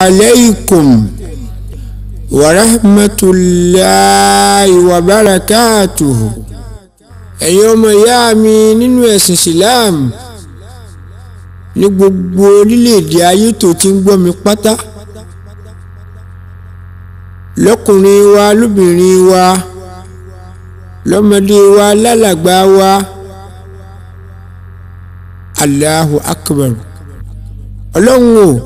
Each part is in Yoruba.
عليكم ورحمة الله وبركاته ẹ̀yin ọmọ ìyá mi nínú ẹ̀sìn Islam ní gbogbo orílẹ̀-èdè ayé tó ti ń gbọ́ mi pátá lọ́kùnrin wa lóbìnrin wa lọ́mọdé wa lálàgbà wa Allahu Akbar ọlọ́run o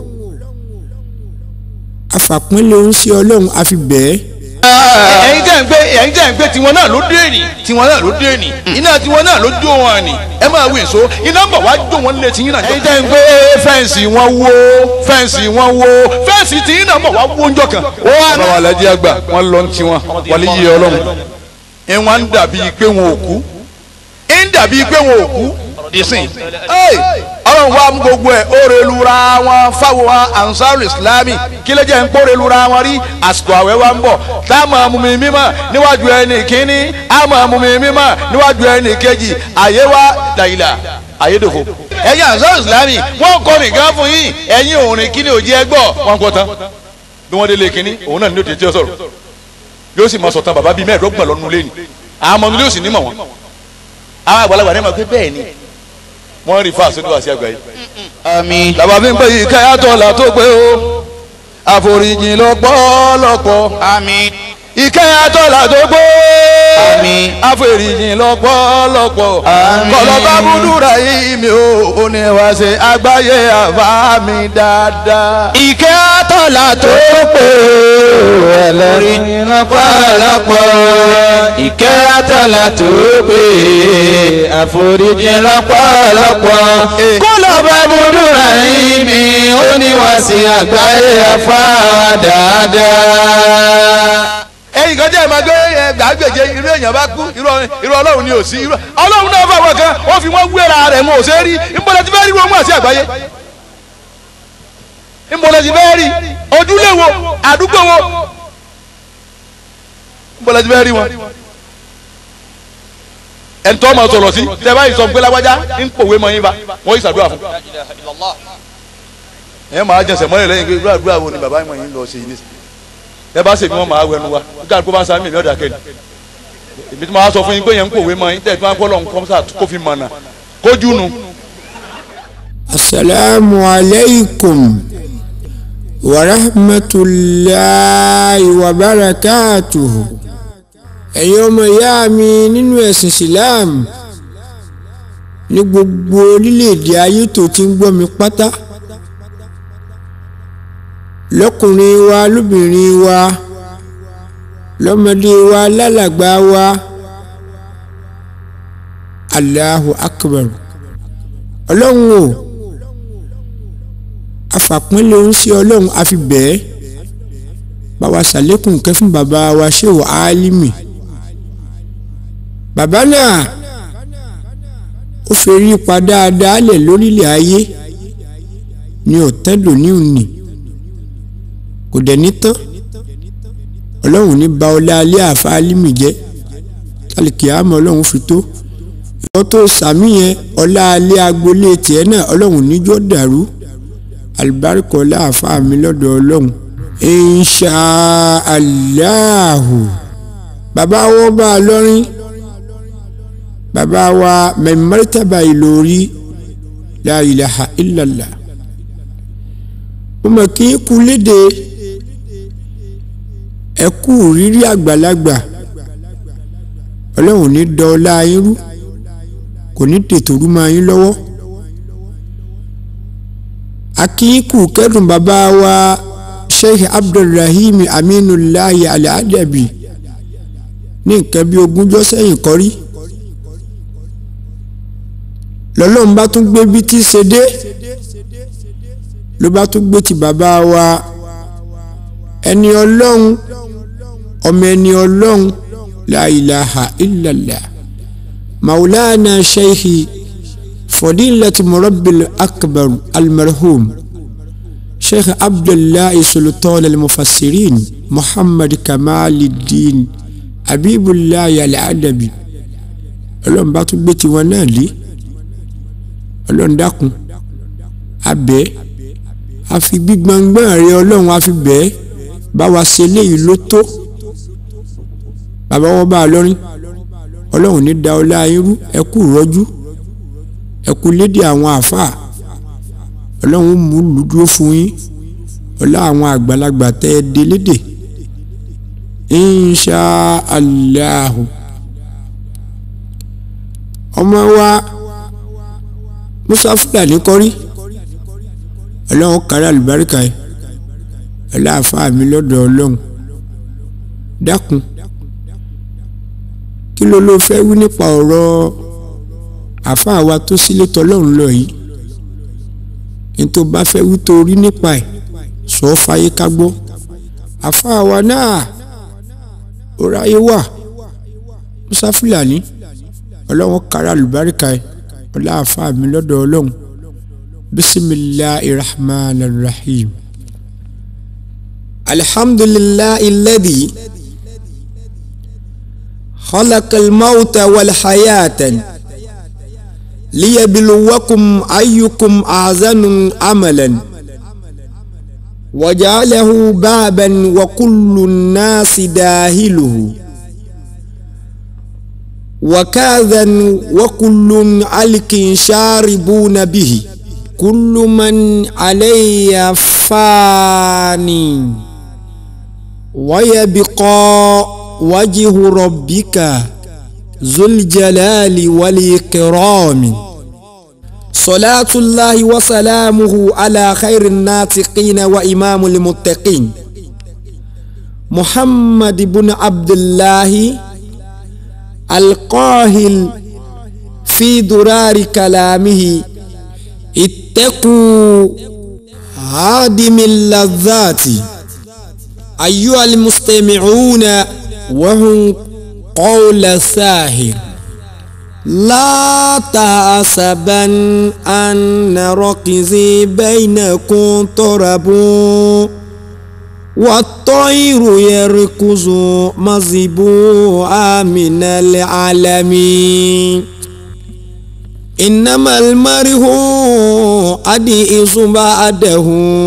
afàpínlẹ̀ ń ṣe ọlọ́run àfi bẹ́ẹ̀ ẹ̀yin tẹ́ ń gbé ẹ̀yin tẹ́ ń gbé tiwọn náà ló dé nì tiwọn náà ló dé nì iná tiwọn náà ló jó wọn nì ẹ máa wí èso iná ń bọ̀ wá jó wọn lé tiyín náà. ẹ̀yin tẹ́ ń gbé fẹ́ǹsì wọn wó fẹ́ǹsì wọn wó fẹ́ǹsì tiyín náà ń bọ̀ wá wó ńjọ kan. ó wà ní. àwọn alájí àgbà wọn lọ ti wọn wàlí yí ọlọ́run ẹ wọn ń dàbí pé wọn ò kú ẹ ń dàbí pé wọn ò kú disin. ọlọ́run wa mú gbogbo ẹ̀ ó relura wọn fáwọn ansar islami kí ló jẹ́ ń kó relura wọn rí àsìkò àwẹ̀ wa ń bọ̀ tá a máa mú mi mímọ́ níwájú ẹni kínní a máa mú mi mímọ́ níwájú ẹni kejì àyè wa dàyìlà àyèdòfò. ẹ̀yin ansar islami wọ́n kọ́ nìkan fún yín ẹ̀yin òrìn kínní òjì ẹgbọ́ wọn kọ́ tán bí wọ́n délé kínní òun náà ní òtítí ọ sọ̀rọ̀ yóò sì máa sọ̀tàn bàbá bíi mẹ́ẹ̀ẹ́dọ́gbọ̀n lọ́nu lé ní àwọn ọmọ nílé òsì nímọ̀ wọn àwọn àgbàlagbà ní ma pé bẹ́ẹ̀ ni wọ́n rí fáṣọ ní wàásù àgbáyé. àmín. làbà fi ń pè yí káyàtọ̀ là tó pé o àforíjìn lọ́pọ̀lọpọ̀. àmín. ìkẹyàtọ̀ là tó pé àmín. àforíjìn lọ́pọ̀lọpọ̀. àmín. kọlọ́ba búdúrà yìí mi ò ó ní wá ṣe àgbáyé àbá mi dáadáa. ìkẹ́ àtọ̀là tó pé ẹlẹ́rìí lọ́pọ̀lọpọ̀ ìkẹ́ àtọ̀là tó pé àforíjì lọ́pọ̀lọpọ̀ kó lọ bá búdúrà yìí mi ó ní wá sí àgbáyé afá dáadáa. ẹ̀yin kan jẹ́ ẹ̀ máa gbé ẹ̀ gbàgbèje irú èèyàn bá kú irú irú ọlọ́run ni ò sí irú ọlọ́run náà fáwọn kan ó fi wọ́n wéra rẹ̀ mọ́ ò ṣe rí nbọ̀lẹ̀ ti fẹ́ rí wọn mú àti àgbáyé nbọ̀lẹ̀ ti fẹ́ rí ojúlé wo àdúgbò wo nbọ̀lẹ̀ ti fẹ́ rí wọn. ẹni tó máa sọ̀rọ̀ sí tẹ báyìí sọ pé lágbájá ń pòwe mọ yín bá wọ́n yìí ṣàdúrà fún. ẹ máa jẹsẹ̀ mọ́lẹ̀ lẹ́yìn pé irú àdúrà wo ni bàbá ìmọ̀ yín lọ ṣe yìí nísìnyí ẹ bá ṣèbí wọn máa wẹnu wa nígbà tó bá ń sáré mi lọ́dà kẹ́ni èmi tí mo máa sọ fún yín pé yẹn ń pòwe mọ́ yín tẹ̀ tí wọ́n á kọ́ lọ́n kọ́mísà kó fi mọ̀nà kójú nu. asalaamu alaykum wa rahmatulahi wa barakatuhu ẹ̀yin ọmọ ìyá mi nínú ẹ̀sìn Islam ní gbogbo orílẹ̀-èdè ayé tó ti ń gbọ́ mi pátá lọ́kùnrin wa lóbìnrin wa lọ́mọdé wa lálàgbà wa Allahu Akbar ọlọ́run o afàpínlẹ̀ ń ṣe ọlọ́run àfi bẹ́ẹ̀ báwa ṣàlékún kẹ́ fún bàbá wa ṣéwò álímì bàbá náà ó fẹ́rí pa dáadáa lẹ̀ lórílẹ̀ ayé ní ọ̀tẹ́dọ̀ ní òní kò dẹ̀ ní tán ọlọ́run ní ba ọlá alẹ́ àfa álímì jẹ́ tálíkì àmọ́ ọlọ́run fi tó ìwọ́n tó sàmì yẹn ọlá alẹ́ agboolé tiẹ̀ náà ọlọ́run níjọ́ dàrú alibarika ọlá àfa mi lọ́dọ̀ ọlọ́run insha Allahu bàbá wọn bá a lọ́rin bàbá wa mẹ́mẹ́rẹ́tàbà ìlórí la ilaha illallah mo mọ̀ kí n kú léde ẹ kú rírí àgbàlagbà ọlọ́run ní dọ́ọ́lá yín rú kò ní tètò rú máa yín lọ́wọ́ akínkù kẹ́dùn bàbá wa sheikh abdulrahim aminulayi aladabi ní nǹkan bí ogúnjọ́ sẹ́yìn kọ́rí lọ́lọ́run bá tún gbé bí tí ṣe dé ló bá tún gbé ti bàbá wa ẹni ọlọ́run ọmọ ẹni ọlọ́run la ilaha illallah maulana sheikhi fadilati murabbil akbar almarhum sheikh abdullahi sultan almufassirin muhammad kamaluddin abibullahi aladabi ọlọ́run bá tún gbé tiwọn náà lé ọlọ́run dákun abẹ́ a fi gbígbọ́ngbọ́n rẹ ọlọ́run a fi bẹ́ẹ̀ bá wa ṣe léyìí ló tó bàbá wọn bá a lọ́rin ọlọ́run ní da ọlá yín rú ẹ kú rọ́jú ẹ kú lédè àwọn àáfàá ọlọ́run mú lùdúró fún yín ọlá àwọn àgbàlagbà tẹ́ ẹ dé lédè insha allahu ọmọ wa musa fúlàní kọrí ọlọ́run kárí àlùbáríkà yìí ọlọ́àfáà mi lọ́dọ̀ ọlọ́run dákun kí ló ló fẹ́ wí nípa ọ̀rọ̀ àfáà wa tó sílé tọlọ́run lọ yìí ní tó bá fẹ́ wí tó rí nípa ẹ̀ sọ ọ́ fàyè ká gbọ́ àfáà wa náà ó ráyé wà musa fúlàní ọlọ́run kára àlùbáríkà ẹ̀ ọlọ́àfáà mi lọ́dọ̀ ọlọ́run bisimilahi rahman rahim alhamdulilahi alladhi. خلق الموت والحياة ليبلوكم أيكم أحسن عملا وجعله بابا وكل الناس داهله وكاذا وكل علك شاربون به كل من علي فاني ويبقى وجه ربك ذو الجلال والإكرام صلاة الله وسلامه على خير الناطقين وإمام المتقين محمد بن عبد الله القاهل في درار كلامه اتقوا هادم اللذات أيها المستمعون وهم قول ساهر لا تحسبن أن ركزي بينكم طرب والطير يركز مزبوعا من العالمين إنما المرء أدئس بعده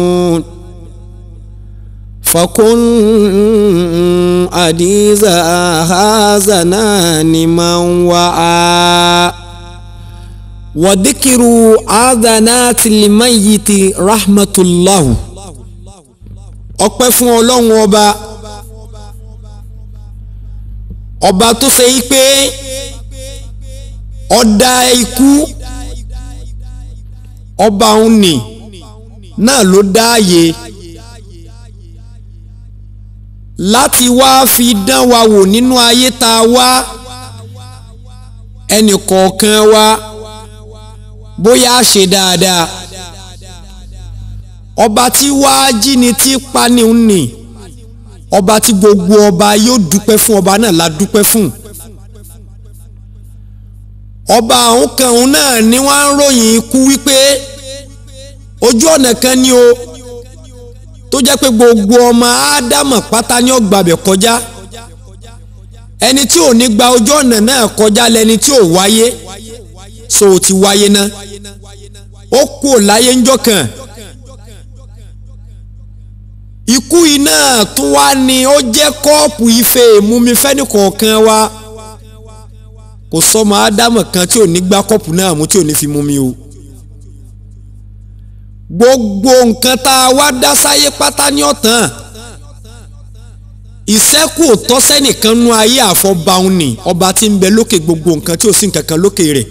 فكن أديز هازنان من وعى وذكر آذانات الميت رحمة الله ọpẹ́ fún ọlọ́run ọba ọba tó ṣe yí pé ọ̀dà ikú ọba òun nì náà ló dáàyè láti wá fi dán wa wò nínú ayé tá a wá ẹnì kọ̀ọ̀kan wa bóyá a ṣe dáadáa ọba tí wàá jí ni tí pani ń nì ọba tí gbogbo ọba yóò dúpẹ́ fún ọba náà la dúpẹ́ fún ọba àwọn kan òun náà ni wọ́n ń ròyìn ikú wípé ojú ọ̀nà kan ni o tó jẹ́ pé gbogbo ọmọ ádámọ̀ pátá ni ó gbàbẹ̀ kọjá ẹni tí ò ní gba ojú ọ̀nà náà kọjá lẹni tí ò wáyé so ò ti wáyé ná ó kú ò láyé ńjọ́ kan ikú yìí náà tún wá ní ó jẹ́ kọ́ọ̀pù ife ìmumi fẹ́ni kọ̀ọ̀kan wa kò sọmọ ádámọ̀ kan tí ò ní gbá kọ́ọ̀pù náà mú tí ò ní fi mumi o gbogbo nǹkan tá a wá dá sáyé pátá ní ọ̀tàn ìṣẹ́kù tọ́sẹ́ nìkan nú ayé àfọ̀báun ni ọba tí ń bẹ lókè gbogbo nǹkan tí ò sí nǹkan kan lókè rẹ̀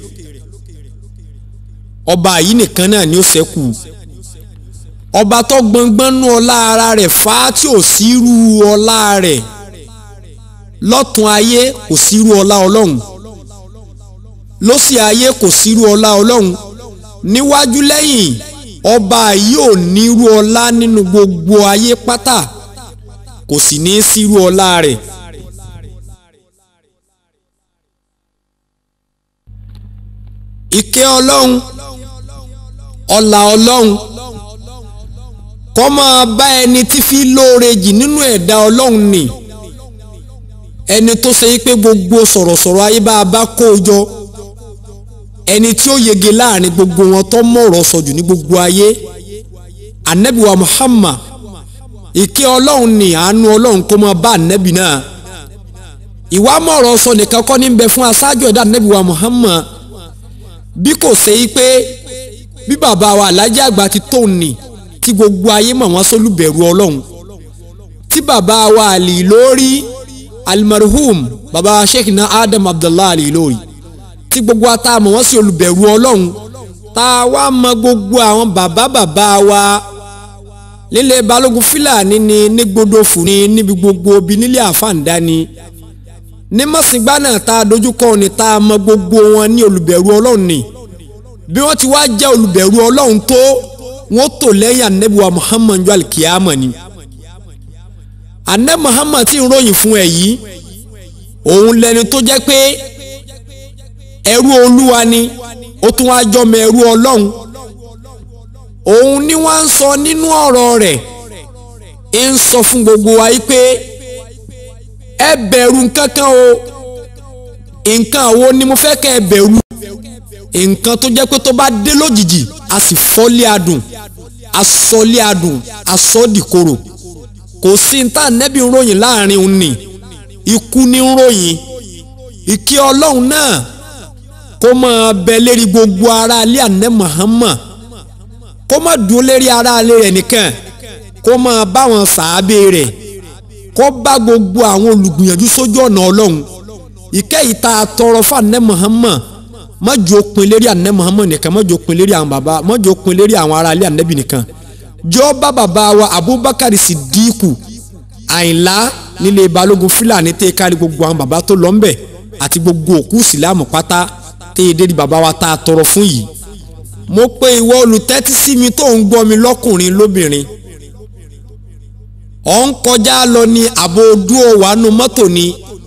ọba yìí nìkan náà ni ó ṣẹ́kù ọba tó gbọngbọ́n nú ọlá ara rẹ̀ fá tí ò sírú ọlá rẹ̀ lọ́tún ayé kò sírú ọlá ọlọ́run lósì ayé kò sírú ọlá ọlọ́run níwájú lẹ́yìn ọba yìí ò nírú ọlá nínú gbogbo ayé pátá kò sì ní sírú ọlá rẹ̀. ìkẹ́ ọlọ́run ọlà ọlọ́run kó máa bá ẹni tí fi lóore jì nínú ẹ̀dá ọlọ́run ni ẹni tó ṣe pé gbogbo sọ̀rọ̀sọ̀rọ̀ ayé bá a bá kó o jọ ẹni tí ó yege láàrin gbogbo wọn tó mọ̀rọ̀ sọ̀jù ní gbogbo ayé anabi wa muhammad ìkẹ́ ọlọ́run ní àánú ọlọ́run kó máa bá anabi náà ìwà mọ̀rọ̀ sọ nìkan kọ́ ní bẹ fún aṣáájú ẹ̀dá anabi wa muhammad bí kò ṣe yí pé bí bàbá wa alájà àgbà ti tó ní tí gbogbo ayé mọ̀ wọ́n sólùbẹ̀rù ọlọ́run tí bàbá wa àlì lórí almarhum bàbá sheikh na adam abdullahi àlì lórí tí gbogbo ata mọ̀ wọ́n sí olùbẹ̀rù ọlọ́run tá a wá mọ gbogbo àwọn bàbá bàbá wa nílé balógun fúlàní ni ní gbódòfù ni níbi gbogbo bí nílé àfàǹdá ni ní mọ̀sìngbà náà tá a dojúkọ ni tá a mọ gbogbo wọn ní olùbẹ̀rù ọlọ́run ni bí wọ́n ti wá jẹ́ olùbẹ̀rù ọlọ́run tó wọ́n tò lẹ́yìn anabiwa muhammad jọ alikiyama ni anabi muhammad ti ń ròyìn fún ẹ yìí òun lẹni tó jẹ́ pé ẹrú olúwa ni ó tún wá jọmọ ẹrú ọlọ́run òun ni wọ́n ń sọ nínú ọ̀rọ̀ rẹ̀ ń sọ fún gbogbo wa yìí pé ẹ bẹ̀rù nǹkankan o nǹkan wo ni mo fẹ́ kẹ́ ẹ bẹ̀rù nǹkan tó jẹ́ pé tó bá dé lójijì a sì fọ́lé adùn asọ́lé adùn asọ́dìkorò kò sí ní tá nẹ́bí ń ròyìn láàrin òun ni ikú ní ń ròyìn ìkí ọlọ́run náà kó máa bẹ lérí gbogbo ara alẹ́ àná Muhammad kó má dúró lérí ara alẹ́ rẹ̀ nìkan kó máa bá wọn sàábé rẹ̀ kó bá gbogbo àwọn olùgbìyànjú sójú ọ̀nà ọlọ́run ìkẹ́ yìí tá a tọrọ fún àná Muhammad má jò pin lérí àná Muhammad nìkan má jò pin lérí àwọn bàbá má jò pin lérí àwọn ará alẹ́ ànábì nìkan jọ bá bàbá wa Abubakar Sidiku Àyìnlá nílé balógun Fúlàní tẹ́ kárí gbogbo àwọn bàbá tó lọ ń bẹ̀ àti gbogbo òkú ìsìlámù pátá tẹ́ ẹ dérí bàbá wa tá a tọrọ fún yìí mo pe ìwọ olùtẹ́tí sí mi tó ń gbọ́ mi lọ́kùnrin lóbìnrin ọ̀ ń kọjá lọ ní àbò dúró wàánu mọ́tò ni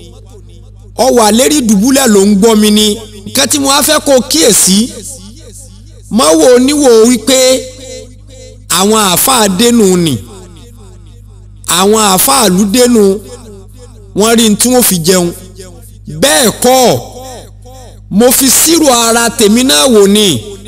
ọ wà lérí dùbúlẹ̀ ló ń gbọ́ mi ni nǹkan tí mo á fẹ́ kó kíyèsí mọ́ wò níwò wípé àwọn àáfàá dénú ni àwọn àáfàá lù dénú wọ́n rí ní tí wọ́n fi jẹun bẹ́ẹ̀ kọ́ mo fi sírò ara tèmi náà wò ni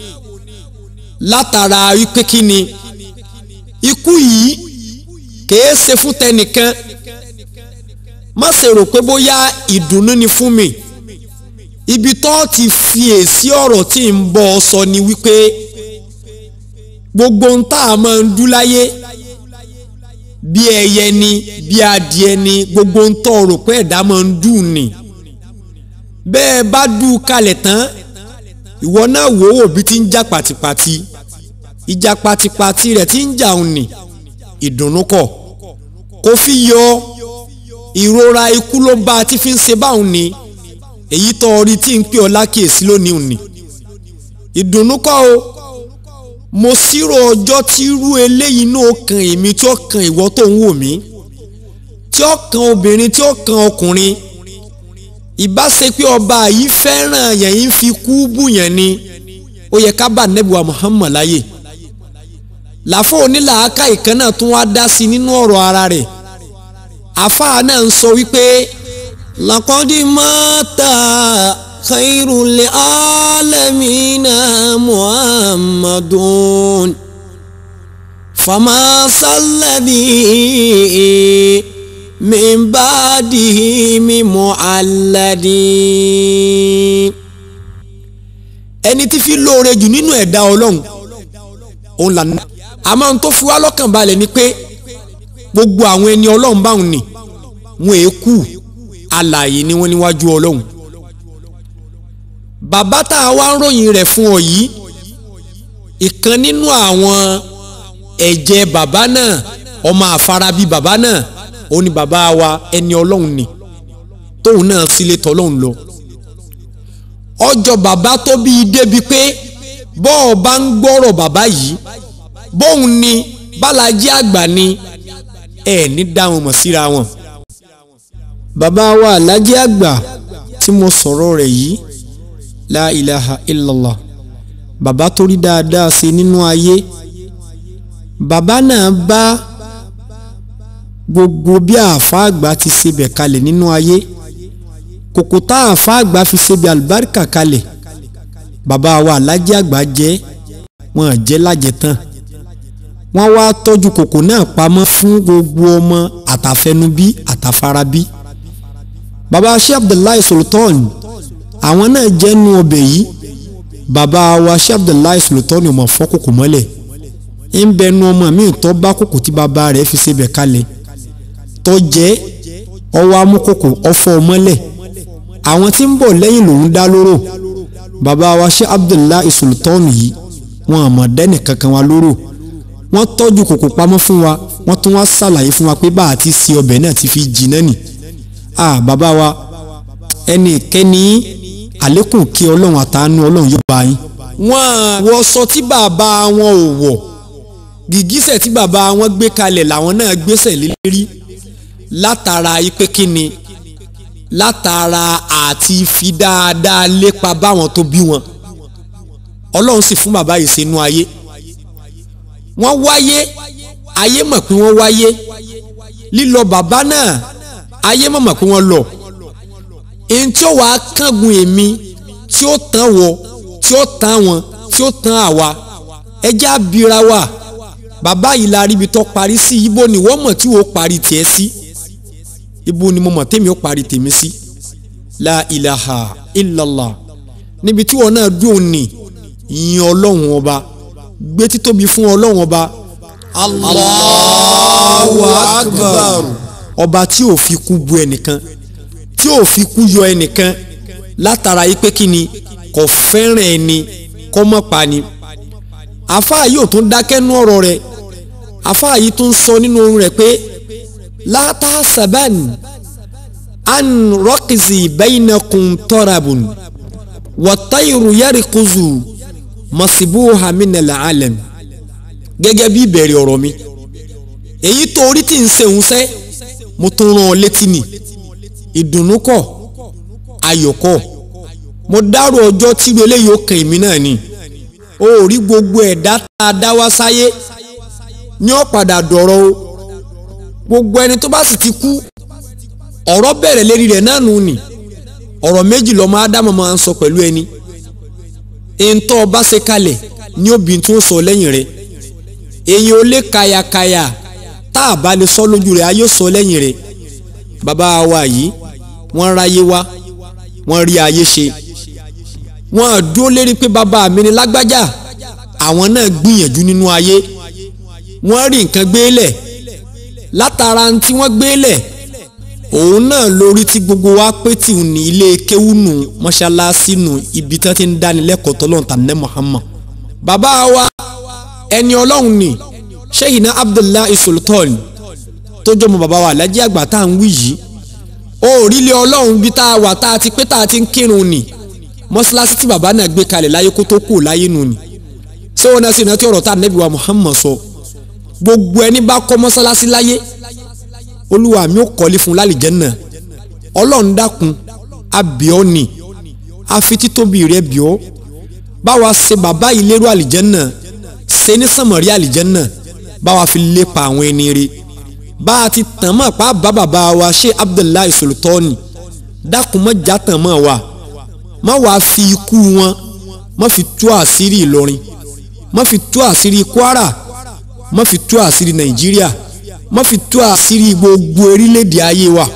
látara wípé kí ni ikú yìí kèé ṣe fún tẹnìkan má ṣe rò pé bóyá ìdùnnú ni fún mi ibi tó ti fi èsì ọ̀rọ̀ tí ń bọ̀ ọ sọ ni wípé gbogbo ń tá a máa ń dú láyé bí ẹyẹ ni bí adìẹ ni gbogbo ń tọ́ rò pé ẹ̀dá máa ń dùn ni bẹ́ẹ̀ bá dùn kalẹ̀ tán ìwọ náà wò ó bí ti ń já pàtìpàtì ìjà pàtìpàtì rẹ̀ ti ń jà òun ni ìdùnnú kọ̀ kò fi yọ ìrora ikú ló bá a ti fi ń ṣe báwọn ni èyí tó orí tí ń pè ọ́ lákèésí lónìí òní ìdùnnú kọ́ o mo ṣírò ọjọ́ tí irú eléyìí náà kan èmi tí ó kan ìwọ tó ń wò mí tí ó kan obìnrin tí ó kan ọkùnrin ìbá ṣe pé ọba yìí fẹ́ràn yẹn yìí fi kú bù yẹn ni ó yẹ ká bá nẹ́bùwà Muhammad láyè làfọ onílàáká ìkan náà tún wá dá sí nínú ọ̀rọ̀ ara rẹ̀ àfáà náà ń sọ wípé laqadi mata khairul alamina muhammadun fama salladi min ba'dihi mi mu'alladi ẹni tí fi lóore jù nínú ẹ̀dá ọlọ́run òun là ní. àmọ́ ohun tó fi wá lọ́kàn balẹ̀ ni pé gbogbo àwọn ẹni ọlọ́run báwọn ni wọn èé kú alààyè ni wọ́n níwájú ọlọ́run. bàbá tá a wá ń ròyìn rẹ̀ fún ọ yìí ìkan nínú àwọn ẹ̀jẹ̀ bàbá náà ọmọ àfarabí bàbá náà ó ní bàbá wa ẹni ọlọ́run ni tóun náà sílé tọ́lọ́run lọ. ọjọ́ bàbá tó bí i débi pé bọ́ọ̀ bá ń gbọ́rọ̀ bàbá yìí bóun ni bálájí àgbà ni ẹ ní dá wọn mọ̀ síra wọn. bàbá wa alájí àgbà tí mo sọ̀rọ̀ rẹ̀ yìí la ilaha illallah bàbá tó rí dáadáa ṣe nínú ayé bàbá náà bá gbogbo bí àáfàá àgbà ti ṣe bẹ̀ kalẹ̀ nínú ayé kòkò tá àáfàá àgbà fi ṣe bẹ̀ àlùbáríkà kalẹ̀ bàbá wa alájí àgbà jẹ́ wọn jẹ́ lájẹ tán wọ́n wá tọ́jú kòkò náà pamọ́ fún gbogbo ọmọ àtàfẹnubí àtàfarabí baba sheikh abdullahi sultan àwọn náà jẹ́ nu ọbẹ̀ yìí baba wa sheikh abdullahi sultan ò mọ̀ fọ́ kòkò mọ́lẹ̀ ń bẹ nu ọmọ mi tó bá kòkò tí baba rẹ̀ fi ṣe bẹ̀ kalẹ̀ tó jẹ́ ọwọ́ amúkòkò ọfọ́ mọ́lẹ̀ àwọn tí ń bọ̀ lẹ́yìn lòún dá lóró baba wa sheikh abdullahi sultan yìí wọn àmọ̀ dẹ́nì kankan wa lóró wọ́n tọ́jú kòkò pamọ́ fún wa wọ́n tún wá ṣàlàyé fún wa pé bá a ti ṣe ọbẹ̀ náà ti fi jìnnà nì ah bàbá wa ẹnì kẹ́ni àlékún kí ọlọ́run àtàánú ọlọ́run yóò bá yín. wọ́n wọṣọ tí bàbá wọn ò wọ̀ gìgísẹ̀ tí bàbá wọn gbé kalẹ̀ làwọn náà gbéṣẹ̀ lérí látara ipe kíni látara àti fi dáadáa lépa báwọn tó bí wọn ọlọ́run sì fún bàbá yìí sínú ayé wọ́n wáyé ayé mọ̀ pé wọ́n wáyé lílọ bàbá náà ayé mọ̀ mọ̀ pé wọ́n lọ èyí tí ó wàá kángun èmi tí ó tán wọ tí ó tán wọn tí ó tán àwa ẹjẹ́ abira wa bàbá yìí la ríbi tó parí sí ibo ni wọ́n mọ̀ tí wọ́n parí tiẹ̀ sí ibo ni mo mọ̀ tèmi ó parí tèmi sí la ilaha illallah níbi tí wọ́n náà dùn ní yin ọlọ́run ọba gbé títóbi fún ọlọ́run ọba Allahu akbar ọba tí ò fi kú bu ẹnìkan tí ò fi kú yọ ẹnìkan látara yìí pé kí ni kò fẹ́ràn ẹni kọ́ mọ́ pa ni àfáà yìí ò tún dákẹ́ nú ọ̀rọ̀ rẹ̀ àfáà yìí tún sọ nínú ohun rẹ̀ pé látà sàbẹ́n an rọ́kìsì bainakum tọ́rabùn wọ́tayìrù yẹ́rìkùzù masibuha minal alam gẹ́gẹ́ bí ìbẹ̀rẹ̀ ọ̀rọ̀ mi èyí tó orí tí ń sehun sẹ́ mo tún rán ọ létí ni ìdùnnú kọ́ ayọ̀ kọ́ mo dárò ọjọ́ tíru eléyìí ó kàn èmi náà ni o ò rí gbogbo ẹ̀dá tá a dá wá sáyé ní ó padà dọ̀rọ̀ o gbogbo ẹni tó bá sì ti kú ọ̀rọ̀ bẹ̀rẹ̀ lérí rẹ̀ náà nù ni ọ̀rọ̀ méjì lọ́mọ ádámọ̀ máa ń sọ pẹ̀lú ẹni ntọ́ ọba ṣe kalẹ̀ ní obìnrin tí ó sọ lẹ́yìn rẹ̀ èyàn ò lè kàyàkàyà tá a bá lè sọ lójú rẹ̀ ayé sọ lẹ́yìn rẹ̀ bàbá wa yìí wọ́n ráyé wá wọ́n rí ayé ṣe wọ́n dúró lérí pé bàbá mi ni lágbájá àwọn náà gbìyànjú nínú ayé wọ́n rí nǹkan gbélẹ̀ látara tí wọ́n gbélẹ̀ òun náà lórí tí gbogbo wa pé tí ò ní ilé kéwú nù mọ́ṣáláṣí nù ibi tí wọ́n ti ń dánilẹ́kọ̀ọ́ tọ́lọ́run tàbí Muhammad bàbá wa ẹni ọlọ́run ni Sheyina Abdullahi Sultan tó jọmọ bàbá wa alájí àgbà tá à ń wí yìí ó rílé ọlọ́run bí tá a wà tá a ti pé tá a ti ń kírun ni mọ́ṣáláṣí tí bàbá náà gbé kalẹ̀ láyé kó tó kù láyé nù ni ṣé wọn náà sì rántí ọ̀rọ̀ tá a nẹ́bí wa Muhammad sọ gbogbo ẹni bá kọ́ mọ́ṣáláṣí láyé olúwa mi ò kọ́lé fún lálìjẹ́nà ọlọ́run dákun abíọ́ ni àfi títóbi rẹ̀ bíọ́ báwa ṣe bàbá yìí lérò àlìjẹ́nà ṣe ní sànmọ́rí àlìjẹ́nà báwa fi lépa àwọn ẹni rẹ̀ bá a ti tàn mọ́ pa bá bàbá wa ṣe Abdullahi Sultani dákun mọ́ já tàn mọ́ wa má wàá fi ikú wọn má fi tú àṣírí Ìlọrin má fi tú àṣírí Kwara má fi tú àṣírí Nàìjíríà má fi tú àṣírí gbogbo orílẹ̀-èdè ayé wa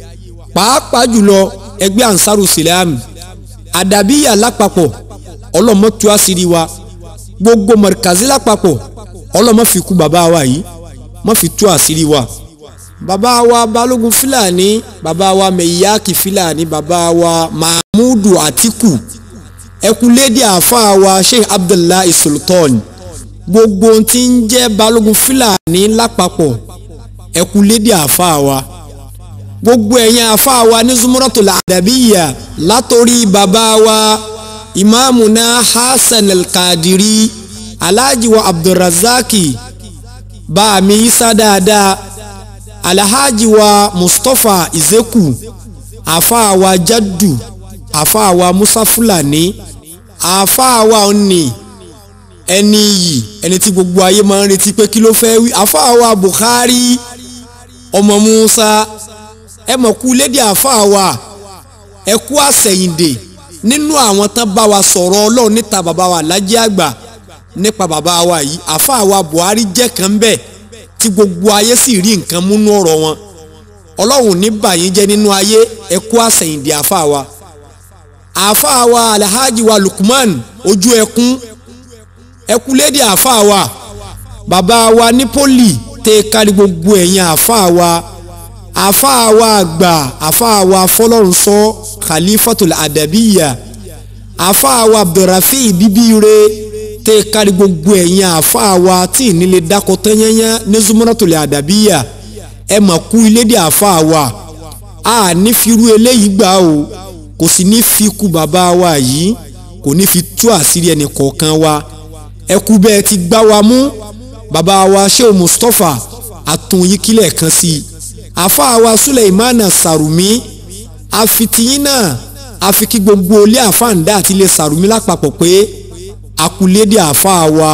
pàápàá jùlọ ẹgbẹ́ ansaru silamu àdàbíyà lápapọ̀ ọlọ́mọ tú àṣírí wa gbogbo mọ̀rìkàzí lápapọ̀ ọlọ́mọ fi kú bàbá wa yìí má fi tú àṣírí wa bàbá wa balógun fúlàní bàbá wa mẹ̀yáàkì fúlàní bàbá wa mahmudu atiku ẹkúlédè àáfàá wa sheikh abdullahi sultan gbogbo tí ń jẹ́ balógun fúlàní lápapọ̀ ẹkúlédè àáfàá wa gbogbo ẹ̀yin àáfàá wa ní zumuratul adabiya látòrí bàbá wa ìmáàmùná hasan alkadiri alhaji wa abdulrazaki báàmì isa dáadáa alhaji wa mustapha izeku àáfàá wa jaddu àáfàá wa musa fúlàní àáfàá wa òní ẹni yìí ẹni tí gbogbo ayé máa ń retí pé kí ló fẹ́ wí àáfàá wa bukhari ọmọ musa ẹ mọ̀ kú lédè àáfàá wa ẹ kú àsẹ̀yìndè nínú àwọn tán bá wa sọ̀rọ̀ ọlọ́run níta bàbá wa lájẹ́ àgbà nípa bàbá wa yìí àfáà wa Buhari jẹ́ kan bẹ́ẹ̀ tí gbogbo ayé sì rí nǹkan múnú ọ̀rọ̀ wọn ọlọ́run ní bàyín jẹ́ nínú ayé ẹkú àsẹ̀yìndì àfáà wa àfáà wa Alhaji wa Lukman ojú ẹkún ẹkú lédè àfáà wa bàbá wa ní poli tẹ kárí gbogbo ẹ̀yìn àfáà wa àfáà wa àgbà àfáà wa fọlọ́runṣọ́ khalifatul adabiya àfáà wa abdulrafi bíbíire tẹ kárí gbogbo ẹ̀yìn àfáà wa tí ìnílẹ̀ dákọ̀ tẹ́yẹ́yẹ́ ní zumuratul adabiya ẹ mà kú ilédè àfáà wa a ní firu eléyìí gbà o kò sì ní fi kú bàbá wa yìí kò ní fi tú àṣírí ẹnì kọ̀ọ̀kan wa ẹ kú bẹ́ẹ̀ ti gbá wa mú bàbá wa sheu mustapha àtúnyíkílẹ̀ kan sí i àfáà wa suleimana sarumi àfitìyín náà àfi kí gbogbo ilé àfáàndá àti ilé sarumi lápapọ̀ pé àkúlédè àfáà wa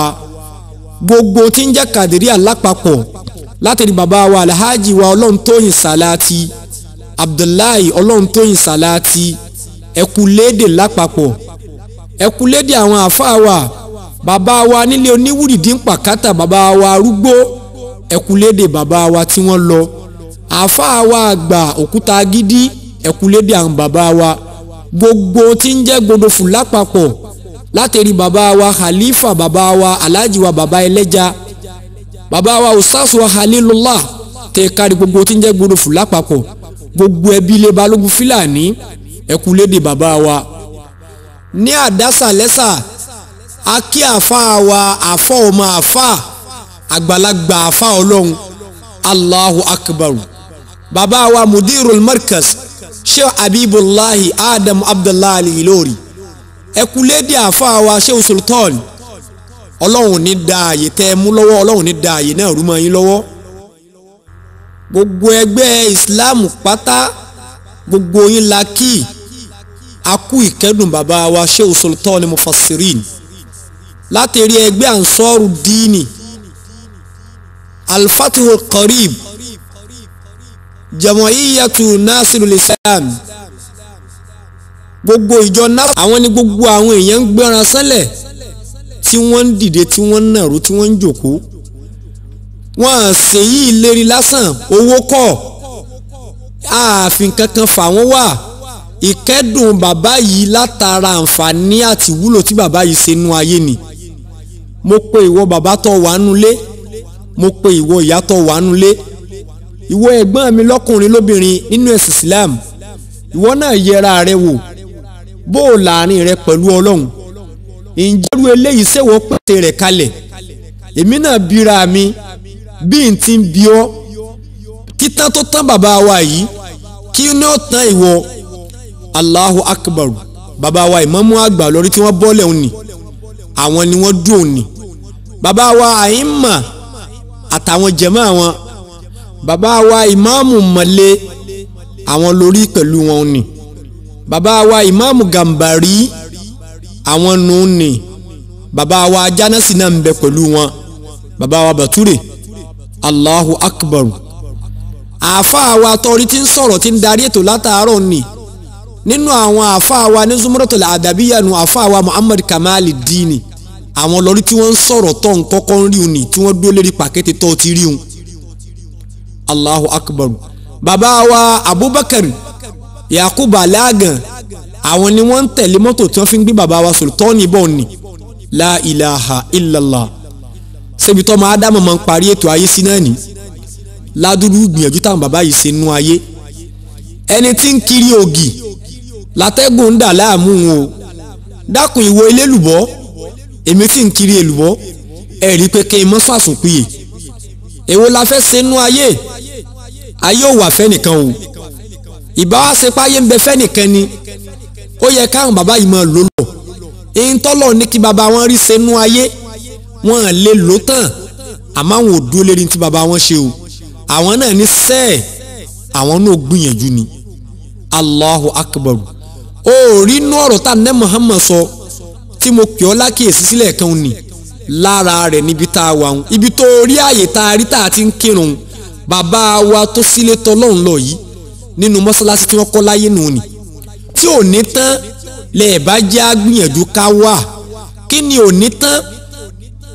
gbogbo tí ń jẹ́ kàdíríà lápapọ̀ látẹ̀rí bàbá wa alhaji wa ọlọ́run tóyìn sàláàtì abdullahi ọlọ́run tóyìn sàláàtì ẹ̀kúlédè lápapọ̀ ẹ̀kúlédè àwọn àfáà wa bàbá wa nílé oníwùrìdí ń pàkátà bàbá wa arúgbó ẹ̀kúlédè bàbá wa tí wọ́n lọ àáfàá wa àgbà òkúta gidi ẹ̀kúlédè àwọn bàbá wa gbogbo tí ń jẹ́ gbodòfù lápapọ̀ látẹ̀rí bàbá wa khalifa bàbá wa alhaji wa bàbá ẹlẹ́ja bàbá wa ustaz wa halilullah tẹ̀ kárí gbogbo tí ń jẹ́ gbodòfù lápapọ̀ gbogbo ẹbí ilé balógun fúlàní ẹ̀kúlédè bàbá wa ní àdásà lẹ́sà akí àáfàá wa àfọ́ ọmọ àfáà àgbàlagbà àfáà ọlọ́run allahu akbar bàbá wa mudirul markaz sheikh abibulahi adam abdullahi ilori ẹkúlédè àfáà wa sheikh sultan ọlọ́run ní da àyè tẹ́ ẹ mú lọ́wọ́ ọlọ́run ní da àyè náà rú mọ́ yín lọ́wọ́ gbogbo ẹgbẹ́ islam pátá gbogbo yín la kí akú ìkẹ́dùn bàbá wa sheikh sultan mufassirin látẹ̀rí ẹgbẹ́ ansọ́rù díìnì alfatihu qarib jama'iyatu nasirul islam gbogbo ìjọ náà àwọn ni gbogbo àwọn èèyàn ń gbéra sánlẹ̀ tí wọ́n ń dìde tí wọ́n ń nàró tí wọ́n ń jòkó wọ́n à ṣèyí ìlérí lásán owó kọ́ ààfin kankan fà wọ́n wà ìkẹ́dùn bàbá yìí látara àǹfààní àti wúlò tí bàbá yìí ṣe nú ayé ni mo pe ìwọ bàbá tó wà nulẹ̀ mo pe ìwọ ìyá tó wà nulẹ̀ ìwọ ẹ̀gbọ́n mi lọ́kùnrin lóbìnrin nínú ẹ̀sìn Islam ìwọ náà yẹra rẹ wò bó o láàrin rẹ pẹ̀lú Ọlọ́run ìjẹ́rú eléyìí ṣèwọ́ pèsè rẹ̀ kalẹ̀ èmi náà bíra mi bí n ti ń bí ọ títán tó tán bàbá wa yìí kí ní ó tán ìwọ Allahu Akbar bàbá wa ìmámù àgbà lórí tí wọ́n bọ́lẹ̀ òní àwọn ni wọ́n dùn òní bàbá wa àyínmà àtàwọn jẹ̀mọ́ àwọn bàbá wa ìmáàmù mọ̀lẹ́ àwọn lórí pẹ̀lú wọn ni bàbá wa ìmáàmù gàmbàrí àwọn nù ni bàbá wa jánásì náà ń bẹ pẹ̀lú wọn bàbá wa bàtúrè allahu akbar àáfàá wa tọrí tí ń sọ̀rọ̀ tí ń darí ètò látàárọ̀ ni nínú àwọn àáfàá wa ní zumuratul adabiya nu àáfàá wa muhammad kamali dini àwọn lórí tí wọ́n ń sọ̀rọ̀ tó ń kọ́kọ́ ń rí un ni tí wọ́n dúró lérí pàkété tó ti rí un allahu akbar bàbá wa abubakar yakubu alagan àwọn ni wọ́n ń tẹ̀lé mọ́tò tí wọ́n fi ń gbé bàbá wa sultani bọ̀ ni la ilaha illallah ṣebí tó máa dámọ̀ máa ń parí ètò ayé sí náà ni ládùúgbò gbìyànjú táwọn bàbá yìí ṣe nú ayé ẹni tí ń kiri ògì látẹ́gùn ń dà láàmú o dákun ìwo ilé lùbọ́ èmi tí ń kiri èlùbọ́ ẹ̀rí pé kí n mọ́ sàsùnpìyè èwo la fẹ́ ṣe nú ayé ayé ò wà fẹ́nìkan o ìbá wa ṣe páyé ń bẹ fẹ́nìkan ni ó yẹ káwọn bàbá yìí máa lò lọ èyí tọ́lọ̀ ní kí bàbá wọn rí ṣe nú ayé wọn à lè lò tán àmọ́ àwọn ò dúró lérí tí bàbá wọn ṣe o àwọn náà ní sẹ́ẹ̀ àwọn náà gbìyànjú ni allahu akbar ó rí inú ọ̀rọ̀ tá ní muhammad sọ tí mo pè ọ́ lákìyèsí sílẹ̀ kan ni lára rẹ̀ níbi tá a wà ń ibi tó rí àyè tá a rí tá a ti ń kírun bàbá wa tó sílé tọ́lọ́run lọ yìí nínú mọ́sálásí tí wọ́n kọ́ láyé nù ni tí ò ní tán lẹ́ẹ̀bá jẹ́ àgbìyànjú ká wà kí ni ò ní tán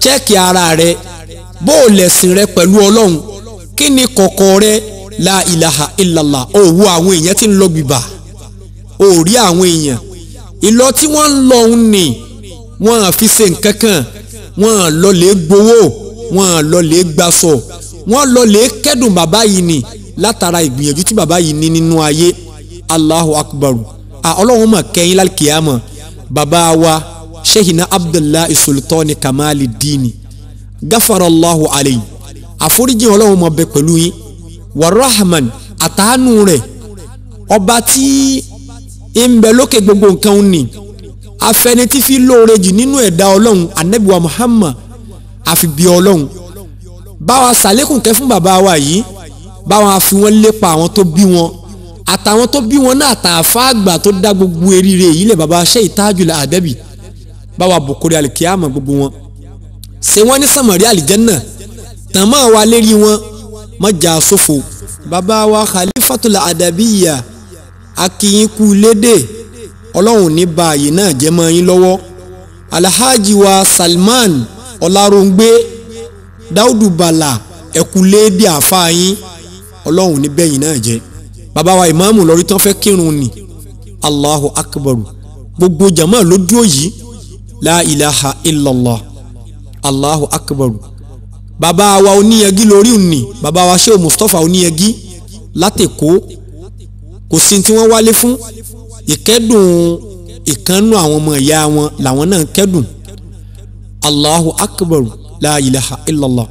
ṣẹ́ẹ̀kì ara rẹ bó o lẹ̀sìn rẹ pẹ̀lú ọlọ́run kí ni kọ̀kọ̀ rẹ la ilaha illallah o wo àwọn èèyàn tí ń lọ bìbà o rí àwọn èèyàn ìlọ tí wọ́n ń lọ òun ni wọ́n á fi ṣe nǹkan kan wọ́n á lọ lè gbowó wọ́n á lọ lè gbaṣọ wọ́n lọ lè kẹ́dùn bàbá yìí ni látara ìgbìyànjú tí bàbá yìí ní nínú ayé allahu akbar a ọlọ́run mà kẹ́yìn lálkìyàmọ̀ bàbá wa shehina abdullahi sultani kamali dini gafarallahu alayhi àforíjì ọlọ́run mọ̀ bẹ pẹ̀lú yín warahman àtàánú rẹ̀ ọba tí ń bẹ lókè gbogbo nǹkan ń ní afẹnití fi lóore jù nínú ẹ̀dá ọlọ́run anabiwa muhammad àfi bí ọlọ́run báwa sàlékùn kẹ́ fún bàbá wa yìí báwa fi wọ́n lépa àwọn tó bí wọn àtàwọn tó bí wọn náà àtàfà àgbà tó dá gbogbo eríire yìí lẹ̀ bàbá ṣe ìtajùlẹ̀ àdẹ́bì báwa bòkórè àlìkíyàmà gbogbo wọn ṣé wọ́n ní sàmọ̀rí àlìjẹ́nà tàn máa wá lérí wọn mọ́jà sófo bàbá wa khalifatul adabiya akínyínkù lédè ọlọ́run ní ba àyè náà jẹ́ mọ́ yín lọ́wọ́ alhaji wa salman ọláròǹgbé dáúdù bàlà ẹ̀kúlédè àfáàyín ọlọ́run ní bẹ́yìn náà jẹ́ bàbá wa ìmáàmù lórí tán fẹ́ kírun ni allahu akbaru gbogbo jama ló dúró yìí la ilaha illallah allahu akbaru bàbá wa oníyẹgí lórí òní bàbá wa ṣé mustapha oníyẹgí látẹ̀kọ́ kò sí tí wọ́n wálé fún ìkẹ́dùn ìkànnù àwọn ọmọ ìyá wọn làwọn náà kẹ́dùn allahu akbaru la ilaha illallah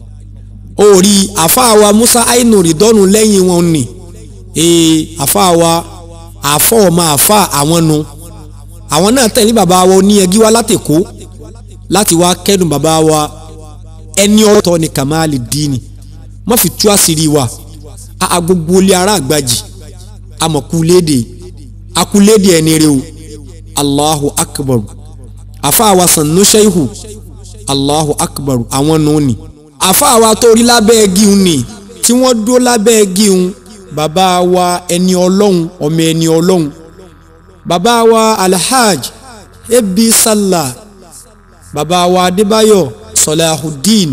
orí àfáàwa musa ainu ridọ́nù lẹ́yìn wọn ni ee àfáàwa àfọ́ ọmọ àfá àwọn nu àwọn náà tẹ̀lé bàbá wa oníyẹgí wá látẹ̀kọ́ láti wá kẹ́dùn bàbá wa ẹni ọ̀tọ̀ ni kamali dini má fi tú àṣírí wa a gbogbo ilé ara àgbàjì amọ̀kúlédè akúlédè ẹni rẹ o allahu akbar àfáàwa sànú ṣẹ́ihù allahu akbar àwọn nù ni àfáàwa tó rí lábẹ́ gíun ni tí wọ́n dúró lábẹ́ gíun bàbá wa ẹni ọlọ́run ọmọ ẹni ọlọ́run bàbá wa alhaj ebi sallah bàbá wa adébáyọ̀ sọláhùdín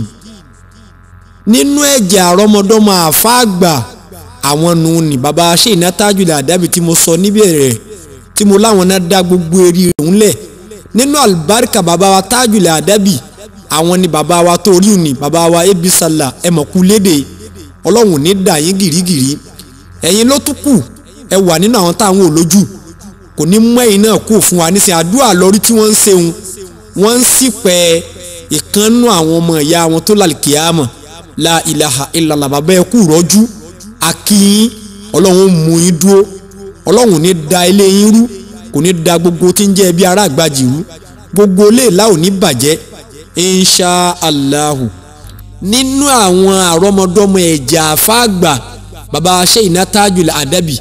nínú ẹ̀jẹ̀ àrọ́mọdọ́mọ àfáàgbà àwọn nù ní bàbá ṣe ìnátájúlẹ̀ àdábì tí mo sọ níbẹ̀rẹ̀ tí mo láwọn náà dá gbogbo eré òun lẹ̀ nínú àlùbáríkà bàbá wa tájúlẹ̀ àdábì àwọn ni bàbá wa tó rí òní bàbá wa ebi sàlà ẹ̀mọ̀kú léde ọlọ́run ní dà yín gìrìgìrì ẹ̀yin ló tún kù ẹ wà nínú àwọn táwọn ò lójú kò ní mú ẹ̀yin náà kú fún wa nísìnyí àdúrà lórí tí wọ́n ń ṣeun wọ́n ń sì pẹ́ ìkànnù àwọn ọmọ ìyá wọn tó lálùkìyàmọ̀ la ilaha illallah bàbá ẹ kú rọ́jú akínyín ọlọ́run mú yín dúró ọlọ́run ní da ilé yín rú kò ní da gbogbo tí ń jẹ́ ẹbí ará àgbàjì rú gbogbo ilé ìlà ò ní bàjẹ́ insha allahu nínú àwọn àrọ́mọdọ́mọ ẹ̀jẹ̀ àfáàgbà bàbá ṣe ìnátájùlẹ̀ àdábì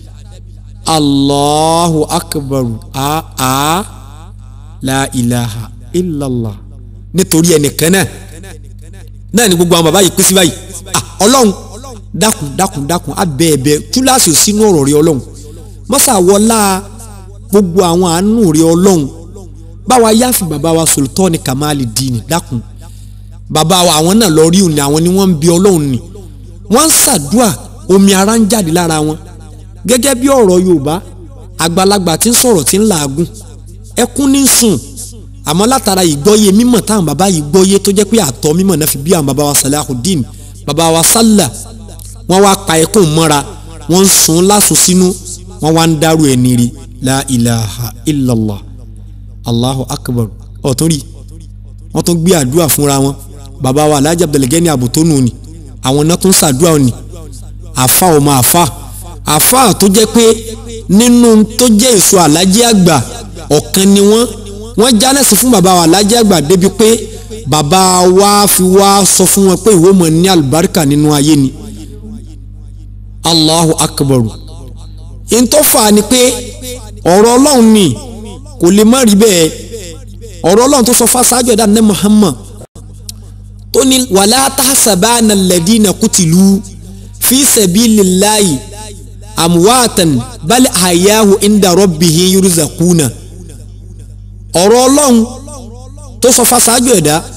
allahu akbaru a a la ilaha illallah nítorí ẹnìkan náà náà ni gbogbo àwọn bàbá yìí pín sí báyìí ah ọlọ́run dákun dákun dákun abẹ́ ẹ̀bẹ̀ túláàsì sínú ọ̀rọ̀ rẹ ọlọ́run mọ́sà wọlá gbogbo àwọn àánú rẹ ọlọ́run báwa yáfi bàbá wa sultani kamali dini dákun bàbá wa àwọn náà lọ rí òní àwọn ni wọ́n ń bi ọlọ́run ni wọ́n ń ṣàdúà omi ara ń jáde lára wọn gẹ́gẹ́ bí ọ̀rọ̀ yorùbá àgbàlagbà tí ń sọ̀rọ̀ tí ń làágùn ẹkún ní sùn àmọ́ látara ìgbọ́yé mímọ̀ táwọn bàbá yìí gbọ́yé tó jẹ́ pé àtọ̀ mímọ̀ náà fi bí àwọn bàbá wa salahudeen bàbá wa sálà wọ́n wá pa ẹkún mọ́ra wọ́n ń sun lásùn sínú wọ́n wá ń dárú ẹni rí la ilaha illallah allahu akbar ọ̀tún rí wọ́n tún gbé àdúrà fúnra wọn bàbá wa alhaji abdulgani abutonu ni àwọn náà tún ṣàdúrà ni àfa ọmọ àfa àfa tó jẹ́ pé nínú tó jẹ́ èso alhaji àgbà ọ̀kan ni wọ́n wọ́n jánẹ̀sì fún bàbá wa alhaji àgbà débi pé bàbá wa fi wá sọ fún wọn pé ìwọ mọ̀ ní àlùbáríkà nínú ayé ni allahu akbar ntọ́fà ni pé ọ̀rọ̀ ọlọ́run ni kò lè má rí bẹ́ẹ̀ ọ̀rọ̀ ọlọ́run tó sọ fásáájú ẹ̀dá ní muhammad tó ní wàlá tahsabana alladhina kutilu fi sabilillahi amwatan bal ahyahu inda rabbihim yurzaquna ọ̀rọ̀ ọlọ́run tó sọ fásáájú ẹ̀dá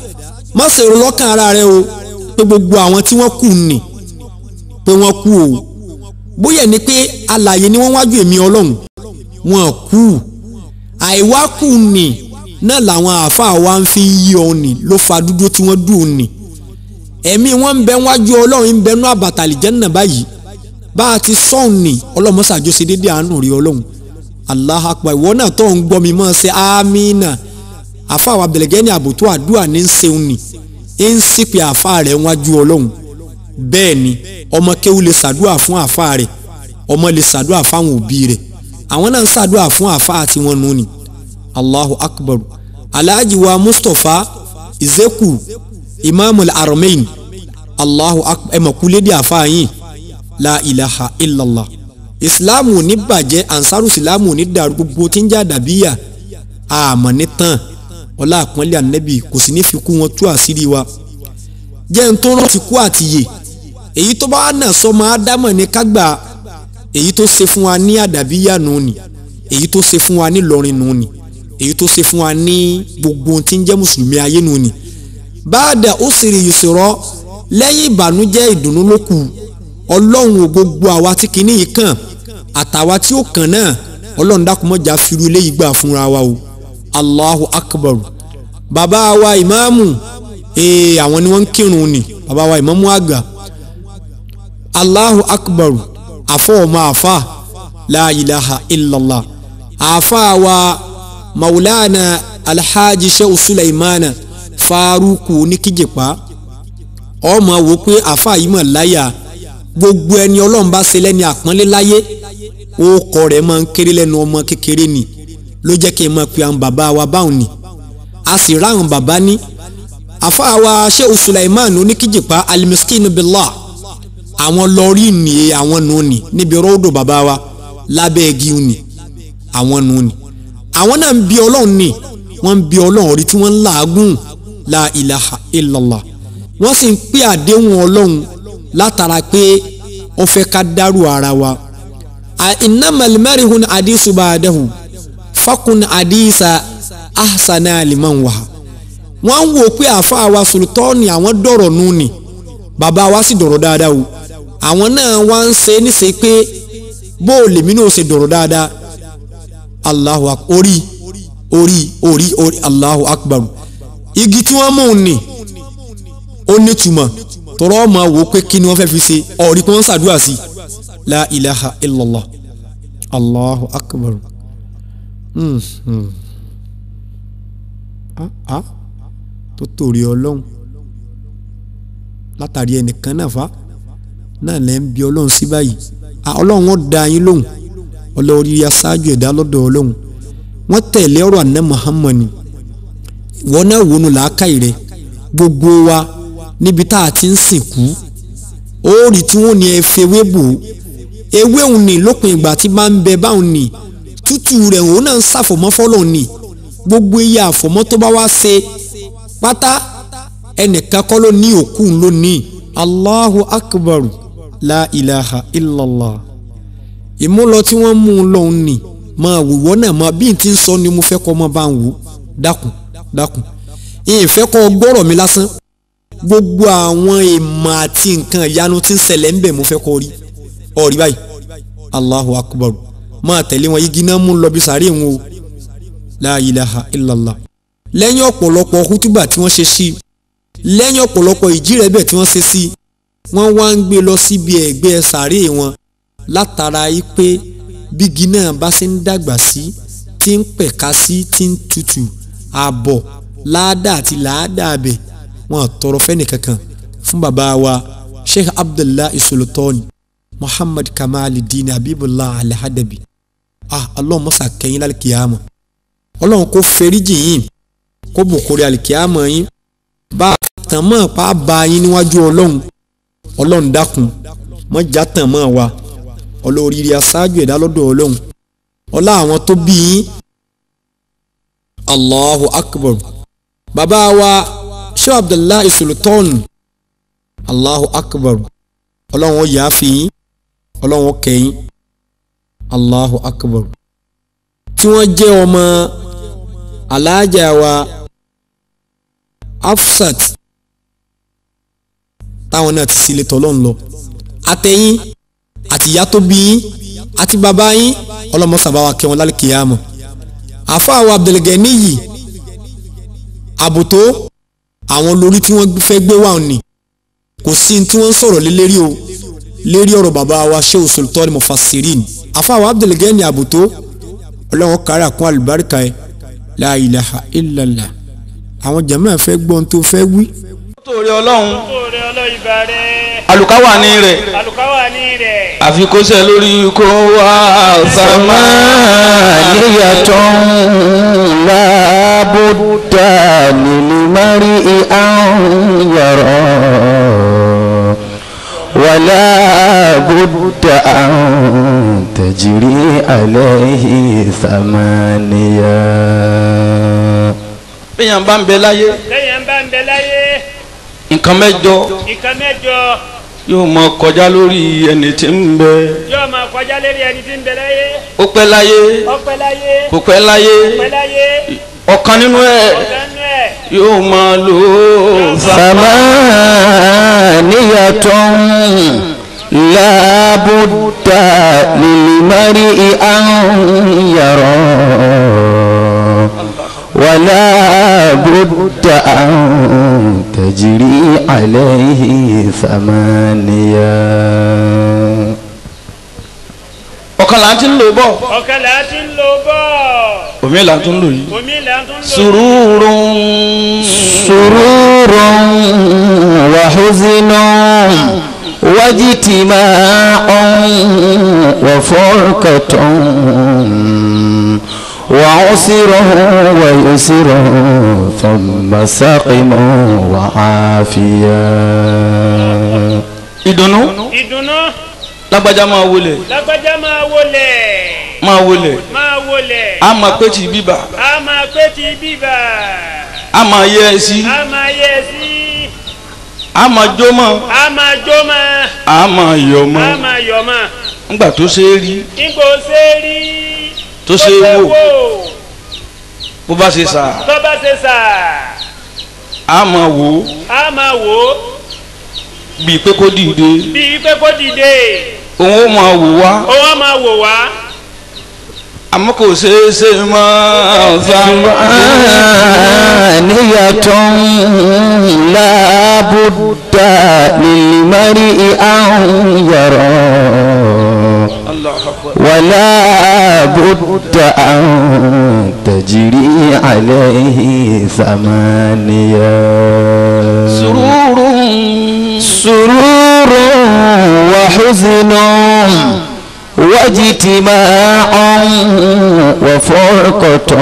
má ṣe rò lọ́kàn ara rẹ o pé gbogbo àwọn tí wọ́n kù nì pé wọ́n kú o bóyá ni pé alààyè ni wọ́n wájú èmi ọlọ́run wọn kú àìwá kù nì náà làwọn àáfàá wa ń fi yí ọ nì ló fa dúdú tí wọ́n dùn nì ẹ̀mí wọn ń bẹ wájú ọlọ́run ń bẹ nú àbàtàlì jẹ́nà báyìí bá a ti sọ̀hún nì ọlọ́mọṣàjọ ṣe déédéé àánú rí ọlọ́run Allah akbar ìwọ náà tó ń gbọ́ mi mọ́ ṣe amínà àfàwọn abdulgani àbùtú àdúrà ní ń ṣeun nì ń sípè àfà rẹ̀ wájú ọlọ́run bẹ́ẹ̀ ni ọmọ kéwú lè ṣàdúrà fún àfà rẹ̀ ọmọ lè ṣàdúrà fáwọn òbí rẹ̀ àwọn náà ń ṣàdúrà fún àfà àti wọn nù ni Allahu akbar alhaji wa mustapha izeku imamul aramain Allahu akbar ẹ mọ̀ kú lédè àfà yín la ilaha illallah ìsìláàmù ní bàjẹ́ ansaru ìsìláàmù ní dàrú gbogbo tí ń jà dàbíyà àmọ́ ní tán ọlá àpọ́nlé ànẹ́bì kò sì ní fi kú wọn tú àṣírí wa jẹ́ ń tó rántí kú àtìyè èyí tó bá wà náà sọmọ ádámọ̀ ní kágbà èyí tó ṣe fún wa ní àdàbíyà nù ni èyí tó ṣe fún wa ní lọrin nù ni èyí tó ṣe fún wa ní gbogbo tí ń jẹ́ mùsùlùmí ayé nù ni báàdà ó sì rí yusra lẹ́yìn ìbànújẹ́ ìdùnnú ló kù ọlọ́run ò gbogbo àwa tí kìíní yìí kàn àtàwa tí ó kàn náà ọlọ́run dákúmọ́jà firu eléyìí gbà fúnra wa o allahu akbar bàbá wa ìmáàmù ee àwọn ni wọ́n ń kírun ni bàbá wa ìmáàmù àgbà allahu akbar àfọ ọmọ àfà la ilaha illallah àfà wa maulana alhaji shehu sulaimana faruku oníkíjìpá ọmọ wo pé àfà yìí mọ̀ láyà gbogbo ẹni ọlọ́run bá ṣe lẹ́ni àpọ́nlé láyé orúkọ rẹ̀ máa ń kéré lẹ́nu ọmọ kékeré ni ló jẹ́ kí n máa pe àwọn bàbá wa báwọn ni a sì ráhùn bàbá ní àfáà wa Shehu Sulaiman oníkíjìpá alimiskin billah àwọn lọ́ọ̀rì ni àwọn nù ni níbi rọ́ọ̀dọ̀ bàbá wa lábẹ́ igi ni àwọn nù ni àwọn náà ń bi ọlọ́run ni wọ́n ń bi ọlọ́run rí tí wọ́n ń làágùn la ilaha illallah wọ́n sì ń pè àdéhùn ọlọ́run látara pé ó fẹ́ ká dárò ara wa innamal marihun hadisu ba'dahu fakun hadisa ahsana liman wa wọ́n ń wò pé àáfàá wa sultani àwọn dọ̀rọ̀ nù ni bàbá wa sì dọ̀rọ̀ dáadáa o àwọn náà wá ń ṣe níṣe pé bó o lèmi náà ṣe dọ̀rọ̀ dáadáa allahu akbar orí orí orí orí allahu akbar igi tí wọ́n mú un ni ó nítumọ̀ tọrọ ọmọ wò pé kí ni wọ́n fẹ́ fi ṣe ọ̀rí pé wọ́n ṣàdúrà sí la ilaha illallah allahu akbar mm -hmm. ah ah tó torí ọlọ́run látàrí ẹnìkan náà fa náà lẹ́ ń bi ọlọ́run sí báyìí ah ọlọ́run wọn da yín lóhùn ọlọ́run rí aṣáájú ẹ̀dá lọ́dọ̀ ọlọ́run wọ́n tẹ̀lé ọ̀rọ̀ àná muhammad wọ́n náà wọnú làákàyè rẹ̀ gbogbo wa níbi tá a ti ń sìnkú òórì tí wọ́n ní ẹ fewé bò ewé òun ní lópin ìgbà tí bá ń bẹ báwọn ní tútù rẹ̀ òun náà ń ṣàfọ̀mọ́ fọ́lọ̀ ní gbogbo iye àfọ̀mọ́ tó bá wá ṣe pátá ẹnìkan kọ́ ló ní òkú ló ní allahu akbar la ilaha illallah ìmúlọ tí wọ́n mú un lọ́hùn ní máa wòwọ́ náà máa bí n ti ń sọ ni mo fẹ́ kọ́ ọmọ bá ń wò dákun dákun ìfẹ́ kọ́ gbọ́rọ̀ mi lásán gbogbo àwọn ìmọ̀ àti nǹkan ìyanu tí ń ṣẹlẹ̀ ń bẹ̀ mo fẹ́ kọ́ rí ọ̀rí báyìí allahu akbar máa tẹ̀lé wọn igi náà mú lọ bí sàárè wọn o la ilaha illallah lẹ́yìn ọ̀pọ̀lọpọ̀ hútùbà tí wọ́n ṣe sí lẹ́yìn ọ̀pọ̀lọpọ̀ ìjírẹ̀bẹ̀ tí wọ́n ṣe sí wọ́n wá ń gbé lọ síbi ẹ̀gbẹ́ sàárè wọn látara yìí pé bígi náà bá ṣe ń dàgbà sí tí ń pẹ̀ka sí tí ń tutù àbọ̀ láàdá àti làádá abẹ wọn tọrọ fẹ́ni kankan fún bàbá wa sheikh abdullahi sultani muhammad kamaluddin habibullah alhadabi ah ọlọ́run mọ́sá kẹ́yìn lálùkìyàmọ̀ ọlọ́run kò fẹ́ríjì yín kó bùkúrẹ́ àlùkìyàmọ̀ yín bá a tàn mọ́ pa á ba yín níwájú ọlọ́run ọlọ́run dákun mọ́jà tàn mọ́ wa olóríire aṣáájú ẹ̀dá lọ́dọ̀ ọlọ́run ọlá àwọn tó bí yín allahu akbar bàbá wa sheikh abdullahi sultan allahu akbar ọlọ́run ó yà á fi yín ọlọ́run ó kẹ́ yín allahu akbar tí wọ́n jẹ́ ọmọ alájà wa afsat táwọn náà ti sílé tọ́lọ́run lọ àtẹ̀yìn àti ìyá tó bí yín àti bàbá yín ọlọ́mọ sàbáwá kẹwọn lálẹ́ kìyàmọ̀ àfáàwọ̀ Abdulgani yìí àbùtó àwọn lórí tí wọ́n fẹ́ gbé wà ní kò sí ní tí wọ́n ń sọ̀rọ̀ lé lérí o lérí ọ̀rọ̀ bàbá wa Shehu Sultan Mufassirin àfáàwọ̀ Abdulgani àbùtó ọlọ́wọ́n kárí àkún àlùbáríkà ẹ̀ la ilaha illallah àwọn jàmáà fẹ́ gbọ́n tó fẹ́ wí. torí ọlọ́run Oore ọlọ́yìnbá rẹ̀. àlùkáwà ní rẹ̀ Àlùkáwà ní rẹ̀. àfi kó sẹ́ lórí kó wá ثمانية لا بد للمرء أن يرى ولا بد أن تجري عليه ثمانية bẹ́yàn bá ń bẹ láyé Lẹ́yìn bá ń bẹ láyé. nǹkan mẹ́jọ Nǹkan mẹ́jọ yóò mọ kọjá lórí ẹni tí ń bẹ yóò máa kọjá lérí ẹni tí ń bẹ láyé. ó pẹ́ láyé Ọpẹ́ láyé. kò pẹ́ láyé Ọpẹ́ láyé. ọ̀kan nínú ẹ̀ Ọ̀dánú ẹ̀. yóò máa lò ó ثمانية لا بد للمرء أن يرى ولا بد أن تجري عليه ثمانية ọ̀kan là ń ti ń lò bọ̀ Ọ̀kan là á ti ń lò bọ̀. omi là ń tún lò yìí Omi là ń tún lò. sùúrùrùn سرور وحزن واجتماع وفرقة وعسر ويسر ثم سقم وعافية ìdùnnú Ìdùnnú. lágbájá máa wọlé Lágbájá máa wọlẹ̀. máa wọlé Máa wọlẹ̀. a máa pé ti bíbà A máa pé ti bíbà. a máa yẹ ẹ sí A máa yẹ sí. a máa jó mọ́ A máa jó mọ́. a máa yọ̀ A mọ́ máa yọ̀ mọ́. nígbà tó ṣe é rí Nígbò ṣe rí. tó ṣe é wò wò. bó bá ṣe sà Tó bá ṣe sà. a máa wò ó A máa wò ó. bíi pé kó dìde Bíi pé kó dìde. òun ó máa wò wá Òun á máa wò wá. àmọ́ kò ṣeé ṣe mọ́ ثمانية لا بد للمرء أن يرى ولا بد أن تجري عليه ثمانية sùúrùrùn سرور وحزن واجتماع وفرقة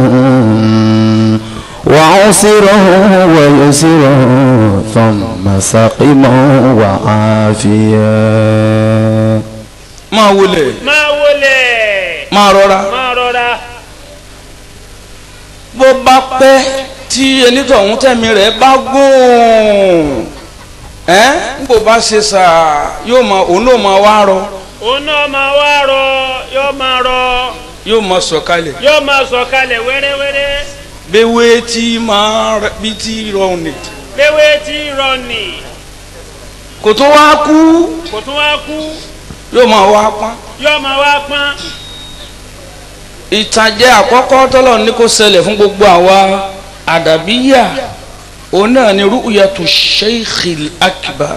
وعسر ويسر ثم سقم وعافية máa wọlé Máa wọlẹ̀. máa rọra Máa rọra. bó bá pẹ́ tí onítọ̀hún tẹ̀mí rẹ̀ bá gùn ẹ́ ń bò bá ṣe sà yóò máa òun náà máa wá rọ Òun náà máa wá rọ. Yóò máa rọ. yóò máa sọ̀kalẹ̀ Yóò máa sọ̀kalẹ̀ wẹ́rẹ́wẹ́rẹ́. bẹ́wẹ́ tí máa rẹ- bí tí rọrùn ni Léwé tí rọ nì. kò tó wá kú Kò tún wá kú. yóò máa wá pọ́n Yóò máa wá pọ́n. ìtàjẹ àkọ́kọ́ tọ́lọ̀ ní kó ṣẹlẹ̀ fún gbogbo àwa àdàbíyà òun náà ni rúùyàtò sheikhil akbar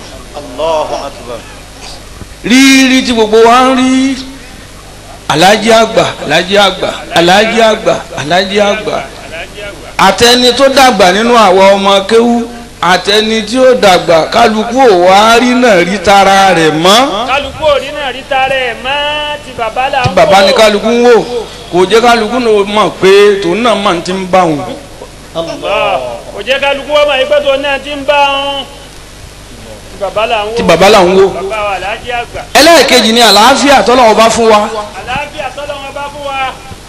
rírí tí gbogbo wa ń rí alájí àgbà alájí àgbà alájí àgbà alájí àgbà àtẹni tó dàgbà nínú àwa ọmọ kéwú àtẹni tí ó dàgbà kálukú ò wá rí náà rí tara rẹ̀ mọ́ Kálukú òní náà rí tarẹ̀ mọ́ ti bàbá là ń wò. bàbá ní kálukú ń wò kò jẹ́ kálukú náà mọ̀ pé tòun náà máa ti ń bá wọn. Allah. Kò jẹ́ kálukú wọ́n máa yí pé tó náà ti ń bá wọn. Ti bàbá là ń wò. tí bàbá là ń wò. Bàbá wa lájí àgbà. ẹlẹ́ẹ̀kejì ni àlàáfíà tọ́lọ́wọ́ bá fún wa Àlàáfíà tọ́lọ́ wọn bá fún wa.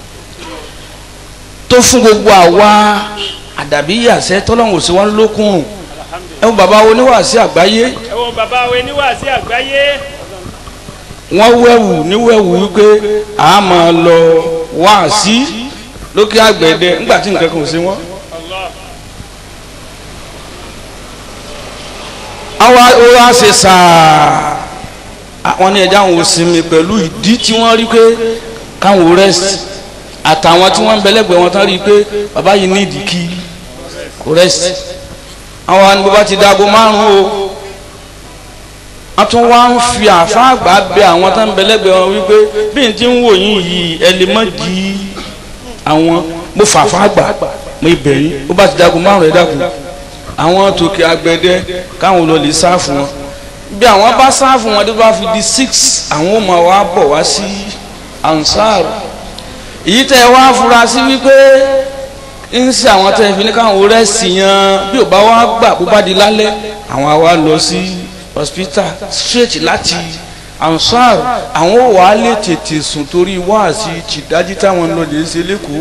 tó fún gbogbo àwa àdàbí yàsẹ́ tọ́lọ́wọ́ sí wa lókun ẹ wo bàbá oníwàásí àgbáyé Ẹ wo bàbá wa oníwàásí àgbáyé. wọ́n wẹ̀wù níwẹ̀wù wípé a máa lọ wáàsí lókè àgbẹ̀dẹ ńgbà tí nǹkan kan ò sí wọn. Allah. àwa ó wá ṣe sàá àwọn ní ẹja àwọn òsinmi pẹ̀lú ìdí tí wọ́n rí pé káwọn rest àtàwọn tí wọ́n ń bẹ̀lẹ́gbẹ̀ẹ́ wọn tán rí i pé bàbá yìí ní ìdí kí kò rest àwọn àni bàbá ti dago márùn-ún o wọ́n tún wá ń fi àfa àgbà bẹ àwọn tán ń bẹ̀lẹ́gbẹ̀ẹ́ wọn wípé bí n ti ń wò yín yìí ẹ lè má di àwọn mo fà àfa àgbà mo ibẹ̀ yín ó bá ti dago márùn-ún ẹ dákun àwọn tòkè agbẹ̀dẹ káwọn lọ lè sáàfù wọn bí àwọn bá sáàfù wọn tó bá fi di six àwọn ò máa wá bọ̀ wá sí ansar èyí tẹ wá fura sí wípé ń ṣe àwọn tẹ fi ní káwọn rẹ́sì yan bí ò bá wá gbà bó bá di lálẹ́ àwọn àwa lọ sí hospital straight láti ansar àwọn ò wá lè tètè sùn torí wáàsí tìdájí táwọn lọ lè ṣe lẹ́kọ̀ọ́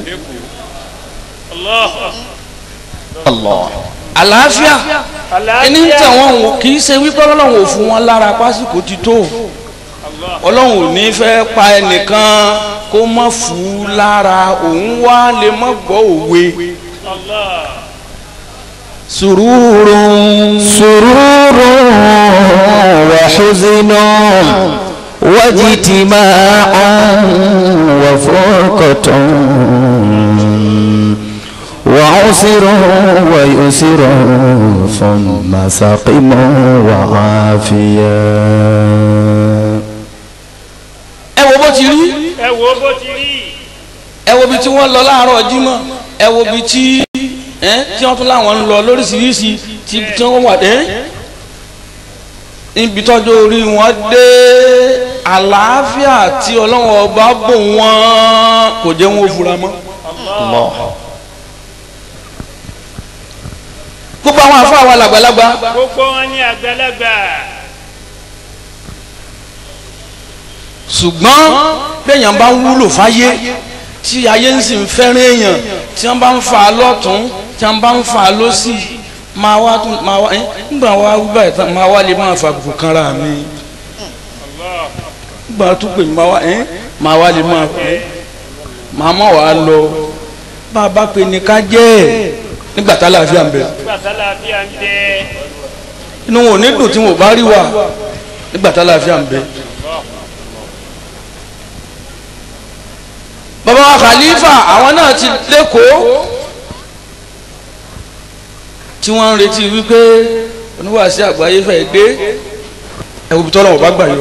Allah. àlàáfíà ẹni ń tẹ̀ wọ́n wò kì í ṣe wípé ọlọ́run ò fún wọn lára pásítọ̀ ti tó ọlọ́run ò ní fẹ́ pa ẹnìkan kó mọ̀ fún un lára òun wá lè mọ̀ gbọ́ òwe. سرور سرور وحزن واجتماع وفرقة وعسر ويسر ثم سقم وعافية ẹ wo bó ti rí ẹ wo bó ti rí ẹ wo bí tí wọ́n lọ láàárọ̀ jímọ̀ ẹ wo bí tí ẹ tí wọ́n tún láwọn ń lọ lóríṣiríṣi tí tí wọ́n wà dé níbi tọ́jú orí wọn dé àlàáfíà tí ọlọ́wọ́n ọba bò wọ́n kò jẹ́ wọn ò fura mọ́. الله gbogbo àwọn àfọ àwọn làgbàlagbà gbogbo wọn ní àgbàlagbà ṣùgbọ́n béèyàn bá ń wúlò fáyé tí ayé ń sì ń fẹ́ràn èèyàn tí wọ́n bá ń fa lọ́tún tí wọ́n bá ń fa lọ́sì máa wá tún máa wá ẹ́ nígbà wá wíwá ẹ̀ tán máa wá lè máa fa àbùkù kanra mi nígbà tó pè mí máa wá ẹ́ máa wá lè máa fẹ́ máa mọ̀ wá lọ bá a bá pè ní ká jẹ́ ẹ̀ nígbà tá láàfíà ń bẹ gbàtàlà bí à ń tẹ inú wọn ò ní dùn tí wọn ò bá rí wa nígbà tá láàfíà ń bẹ. bàbá wa khalifa àwọn náà ti lẹ́kọ̀ọ́ tí wọ́n ń retí wípé oníwàásí àgbáyé fẹ́ dé ẹ̀wù bí tọ́lọ́wọ́ bá gbà yọ.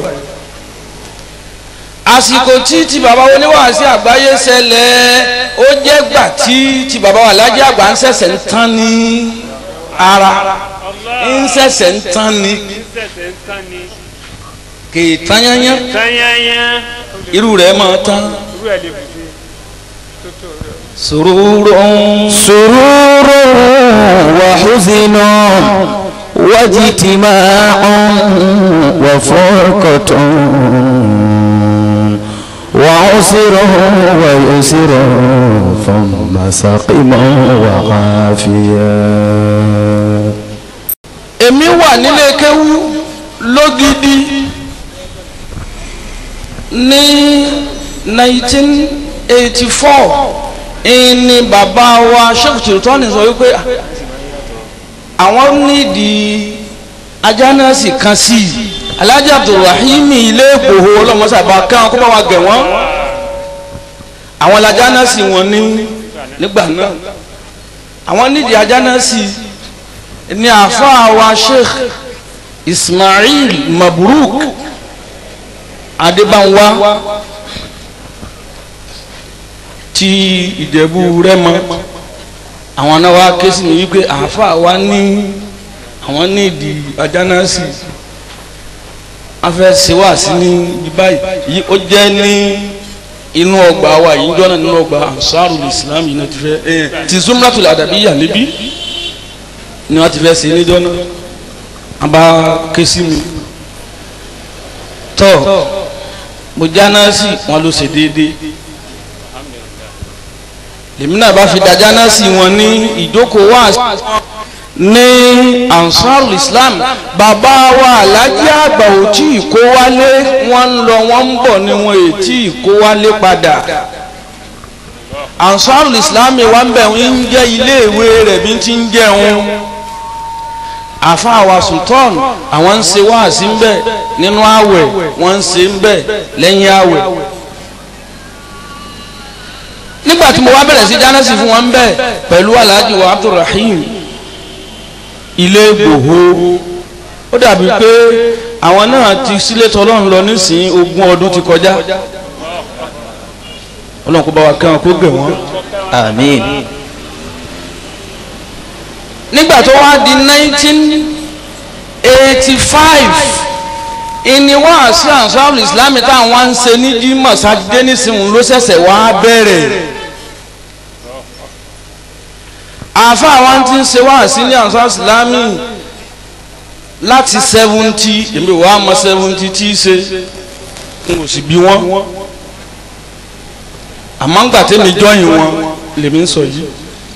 àsìkò tí ti bàbá oníwàásí àgbáyé ṣẹlẹ̀ ó jẹ́ gbà tí ti bàbá wa lájẹ́ àgbà ń ṣẹ̀ṣẹ̀ ń tán ní ara ń ṣẹ̀ṣẹ̀ ń tán ní sẹsẹ ń tán ni kì í tán yányán tányányá irú rẹ̀ máa tán. irú ẹ lè bùdé tótó rẹ. سرور سرور وحزن واجتماع وفرقة وعسر ويسر ثم سقم وعافية èmi wà nílé kéwú lógidi ní 1984 ìní bàbá wa sheikh sultani sọ wípé àwọn nídìí ajánásì kan sí i alhaji abdulrahimi ilé ìgbòho ọlọmọsàbà kan kó bá wa gẹ̀ wọ́n àwọn lajánásì wọn ní nígbà náà àwọn nídìí ajánásì ní àfáà wa sheikh ismail mabruk adébánwá ti ìjẹ̀bú rẹ́mọ àwọn náà wá ké sí mi wípé àáfàá wa ní àwọn ní ìdí ajánásì wọ́n fẹ́ ṣe wá sí ní ibi báyìí yìí ó jẹ́ ní inú ọgbà wa yìí jọ́nà nínú ọgbà ansarul islam yìí náà ti fẹ́ ẹ̀ ti zumratul adabiyya níbí ni wọ́n ti fẹ́ ṣe níjọ́ náà wọ́n bá ké sí mi tọ́ mo jánásì wọn ló ṣe déédéé lèmi náà bá fi dájá náà sí wọn ní ìjókòó wá ní ansarul islam bàbá wa alájí àgbà ò tí ì kó wálé wọ́n ń lọ wọ́n ń bọ̀ ni wọn ò tí ì kó wálé padà ansarul islam wa ń bẹ̀ ń jẹ́ iléèwé rẹ̀ bí ti ń jẹun àfáà wa sultan àwọn ń ṣe wáàsí ń bẹ nínú àwẹ̀ wọ́n ń ṣe ń bẹ lẹ́yìn àwẹ̀ nígbà tí mo wá bẹ̀rẹ̀ sí dáná sí fún wọn ń bẹ pẹ̀lú alhaji wa abdulrahim ilé gbòho ó dàbí pé àwọn náà ti sílé tọlọ́run lọ nísìnyí ogún ọdún ti kọjá ọlọ́run kó bá wa kẹ́wọn kó gbẹ̀ wọ́n. àmín nígbà tó wá di nineteen eighty five ìní wá sí ansarul islam táwọn wá ń ṣe ní jímọ̀ sátidé nísìnyí ló ṣẹ̀ṣẹ̀ wá bẹ̀rẹ̀ àfa àwọn tí ń ṣe wá sí ní ansarul islam láti seventy èmi ò wá mọ seventy tí í ṣe n kò sì bí wọn àmọ́ ń gbà tẹ́mi jọ́yìn wọn lèmi ń sọ yìí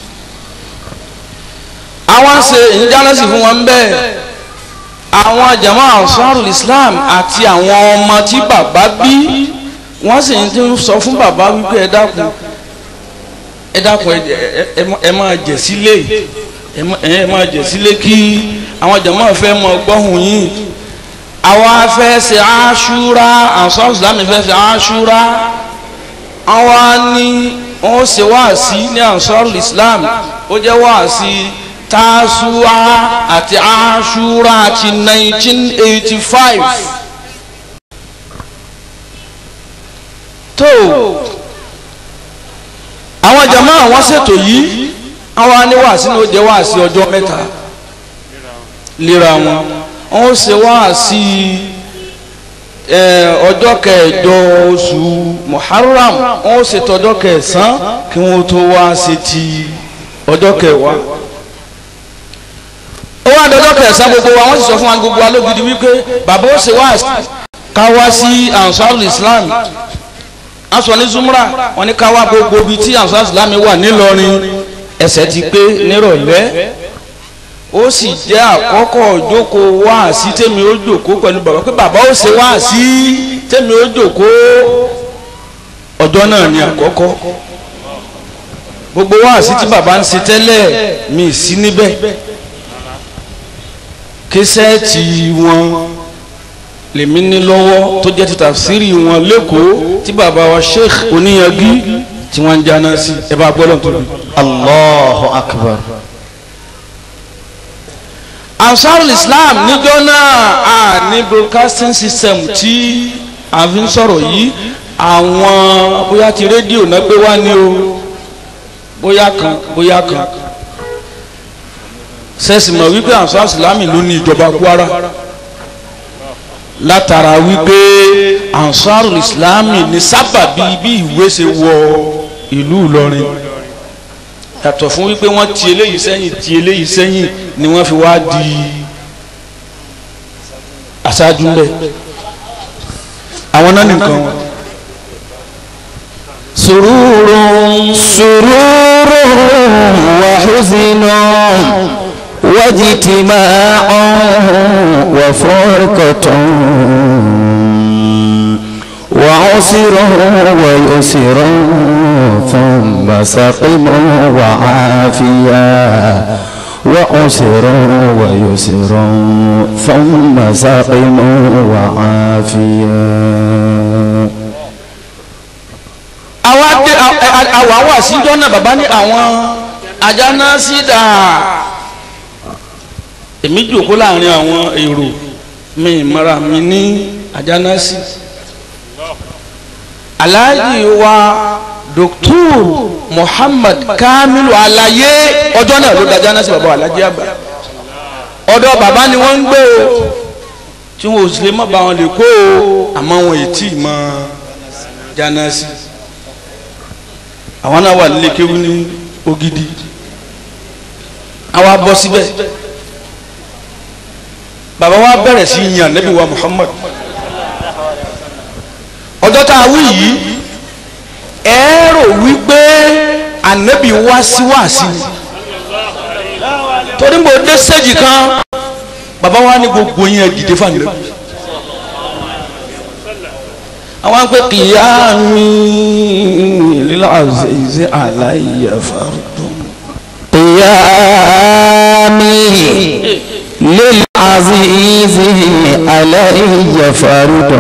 àwọn ń ṣe ìjánásì fún wọn bẹ́ẹ̀ àwọn jama ansarul islam àti àwọn ọmọ tí bàbá bí wọ́n sì ń tún sọ fún bàbá wípé ẹ dákun ẹ dákun ẹ ẹ ẹ máa jẹ sílé ẹ má- ẹ máa jẹ sílé kí àwọn jama fẹ́ mọ gbọ́hùn yín àwa fẹ́ ṣe aṣúra ansarul islam fẹ́ ṣe aṣúra àwa ní wọ́n ṣe wáàsí ní ansarul islam ó jẹ́ wáàsí tasuwa àti aṣúra àti 1985 tó àwọn jama àwọn ṣètò yìí àwọn aníwàásí ní ó jẹ́ wáàsí ọjọ́ mẹ́ta léra wọn wọ́n ṣe wáàsí ẹ, ọjọ́ kẹjọ oṣù muharram wọ́n ṣètò ọjọ́ kẹsàn-án kí wọ́n tó wá ṣe ti ọjọ́ kẹwàá ó wá dọjọ́ kẹsàn-án gbogbo wa wọ́n sì sọ fún wa gbogbo wa lógidi wípé bàbá ó ṣe wá ká wá sí ansarul islam a sọ ní zumra wọ́n ní ká wá gbogbo ibi tí ansarul islam wà nílọrin ẹsẹ̀ ti pé nírọ̀lẹ́ ó sì jẹ́ àkọ́kọ́ ìjókòó wá sí tèmi ó jókòó pẹ̀lú bàbá pé bàbá ó ṣe wá sí tèmi ó jókòó ọjọ́ náà ni àkọ́kọ́ gbogbo wá sí tí bàbá ń ṣe tẹ́lẹ̀ mi sí níbẹ̀ kẹsẹ́ẹ̀tì wọn lèmi ní lọ́wọ́ tó jẹ́ ti tafsiri wọn lẹ́kọ̀ọ́ tí bàbá wa sheikh oníyanjú tí wọ́n ń jáná sí ẹ bá gbọ́dọ̀ tó bí. allahu akbar ansarul islam níjọ́ náà a ní broadcasting system tí a fi ń sọ̀rọ̀ yìí àwọn bóyá ti rédíò náà gbé wá ní o bóyá kan bóyá kan sẹ́sì mọ̀ wípé ansar islam ló ní ìjọba kwara látara wípé ansarul islam ní sábàbí bí ìwé ṣe wọ ìlú ìlọrin yàtọ̀ fún wípé wọ́n ti eléyìí sẹ́yìn ti eléyìí sẹ́yìn ni wọ́n fi wá di aṣáájú ńbẹ àwọn náà nìkan wọn. سرور سرور وحزن واجتماع وفرقة وعسر ويسر ثم سقم وعافيا وعسر ويسر ثم سقم وعافيا àwa dé àwa wà síjọ́ náà bàbá ní àwọn ajá náà sí dà èmi jòkó láàrin àwọn èrò mi ìmọ̀ra mi ní ajá náà sí aláàjì wa dr muhammad kamilu alaye ọjọ́ náà ló dájá náà sí bàbá aláàjì àgbà ọ̀dọ̀ bàbá ni wọ́n ń gbé o tí wọn ò sì lè má bá wọn lè kó o àmọ́ wọn ì tí ì mọ jánásì àwọn náà wà nílé kéwú ní Ògidì àwa bọ́ síbẹ̀ bàbá wa bẹ̀rẹ̀ sí yan Nábì wa Muhammad ọjọ́ tá a wí yìí ẹ rò wípé ànábì wá sí wá sí ni torí mo dé sẹ́jì kan bàbá wa ní gbogbo yẹn dìde fún ànábì àwọn pé kìyàmí lílàzẹ̀zẹ̀ àlàyé fàrùdùn. قيامي للعزيز علي فرد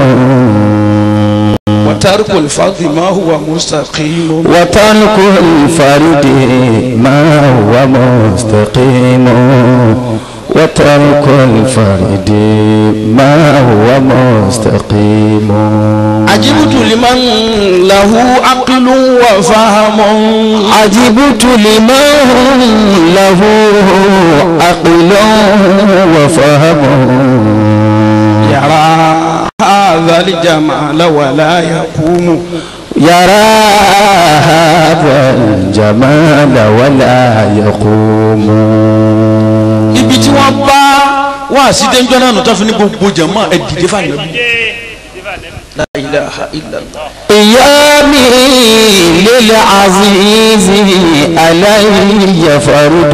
وترك الفضل ما هو مستقيم وترك الفرد ما هو مستقيم وترك الفرد ما هو مستقيم عجبت لمن له عقل وفهم عجبت لمن له عقل وفهم يرى هذا الجمال ولا يقوم يرى هذا الجمال ولا يقوم ibi tí wọ́n bá wá sí déńjọ́ náà nù tó fi ní gbogbo jẹ̀mọ́ ẹ̀ dìde fànàbí. la ilaha illallah. قيامي للعزيز علي فرد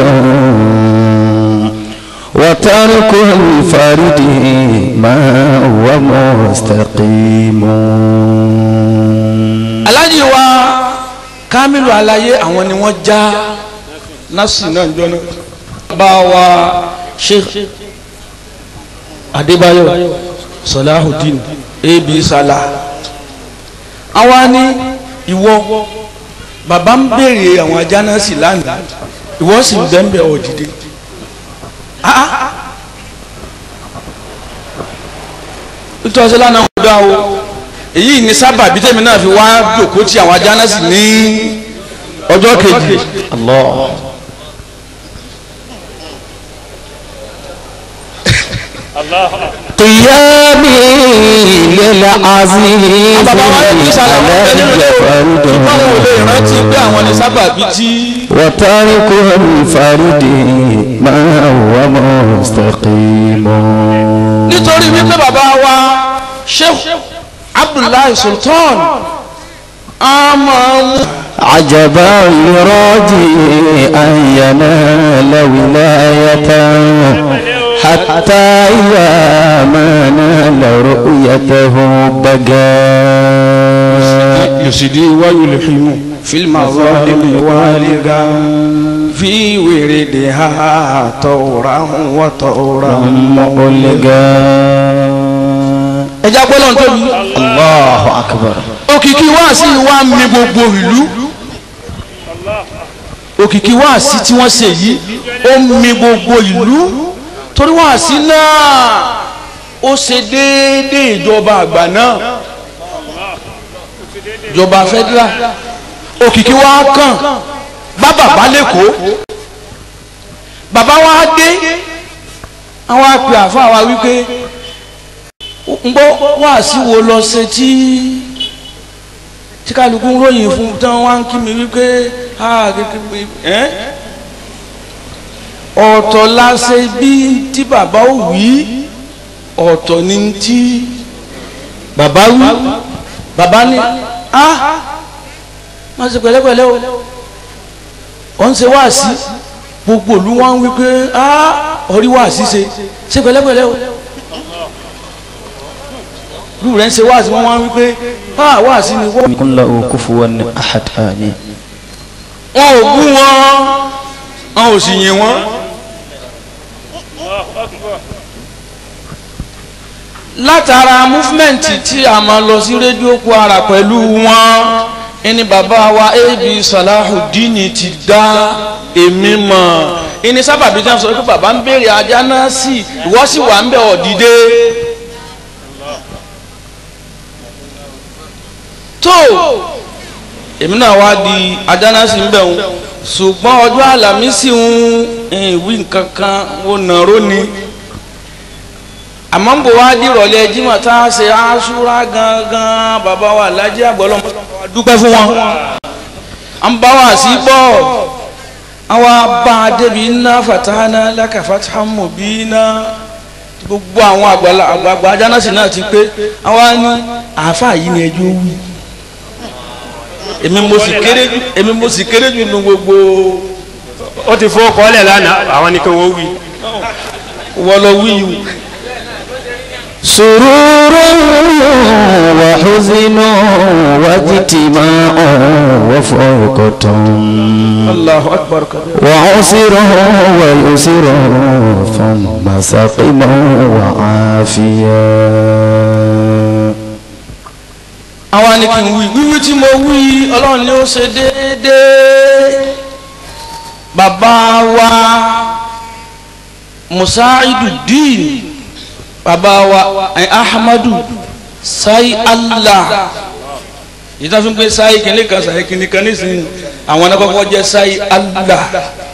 وترك الفرد ما هو مستقيم aláàjì wa kamilu alaye àwọn ni wọ́n já nasi náà jọ náà. bá wa sheikh adébáyọ̀ salahudeen ebi sala àwa ni ìwọ bàbá ń béèrè àwọn ajá náà sì lánàá ìwọ sì ń bẹ́ẹ̀ bẹ́ẹ̀ ọ̀dìdẹ. ìtọ́sí lánàá ń dá o èyí ni sábàbí tèmi náà fi wá jòkó tí àwọn ajá náà sì ní ọjọ́ kejì. الله قيامي للعزيز bàbá wa ní sàlámù ẹni lè علي ìbáwọn ò lè rántí فرد pé àwọn ni sábàbí tí وترك الفرد ما هو مستقيم nítorí wípé bàbá wa sheikh abdullahi sultan a máa ń عجبا لراجي أن ينال ولاية حتى إذا ما نال رؤيته بقى يسدي ويلحم في المظالم والغا في وردها طورا وطورا مؤلقا ẹja gbọ́dọ̀ ń tóbi. الله أكبر òkìkí wáàsí wa ń mi gbogbo ìlú òkìkí wáàsí tí wọ́n ṣe yìí ó ń mi gbogbo ìlú torí wáàsí náà ó ṣe déédéé ìjọba àgbà náà ìjọba federal òkìkí wa kàn bá bàbá lẹ́kọ̀ọ́ bàbá wa dé àwọn àpè àfa wa wípé ń gbọ́ wáàsí wo lọ ṣe tí tí kálukú ń ròyìn fún tán wá ń kí mi wípé ah kékeré ẹ́ ọ̀tọ̀ la ṣe bí tí bàbá ò wí ọ̀tọ̀ ni tí bàbá wí bàbá ní ah má ṣe pẹ̀lẹ́pẹ̀lẹ́ o ọ̀ ń ṣe wáàsí gbogbo òlu wá ń wípé ah orí wáàsí ṣe ṣe pẹ̀lẹ́pẹ̀lẹ́ o lù rẹ̀ ń ṣe wáàsí wọ́n wá ń wípé ah wáàsí ni wọ́n. يكن له كفوا أحد آمين wọn ò bú wọn wọn ò sì yìn wọn. látara múfúmẹ́ǹtì tí a máa lọ sí rédíò Kwara pẹ̀lú wọn ẹni bàbá wa ab Salahudeen ti dá èmi mọ̀ ẹni sábàbí tí wọ́n sọ pé bàbá ń béèrè ajá náà sí ìwọ sì wà ń bẹ̀ ọ̀ dìde. tó èmi náà wá di ajánásí ń bẹ̀ wọn ṣùgbọ́n ọjọ́ àlàmísì ń ìwí nǹkan kan ó nàró ni àmọ́ ń bò wá di ìrọ̀lẹ́ jimá tá a ṣe aṣúra gangan bàbá wa alájí àgbọ̀lọ́ dúpẹ́ fún wọn à ń bá wa sí bọ́ àwa bá a débi iná fatahana laka fatahan mubina gbogbo àwọn àgbàlagbà ajánásí náà ti pé àwa ní àáfàá yìí ni ẹjọ́ wí èmi mo sì kéré jù èmi mo sì kéré jù nu gbogbo ó ti fowó kọ́lẹ̀ lánàá àwọn ni kí wọ́n wí. wọlọ wíyù سرور وحزن واجتماع وفرقة Allahu akbar kabir. وعسره ويسره ثم سقما وعافيا àwa ni kí n wí wíwí tí mo wí ọlọ́run ni ó ṣe déédéé bàbá wa musaidu-din bàbá wa eh, ahmadu sai allah ìtàn fún pé sai kìnìún kan sai kìnìún kan nísìnyí àwọn anakọ́kọ́ jẹ́ sai allah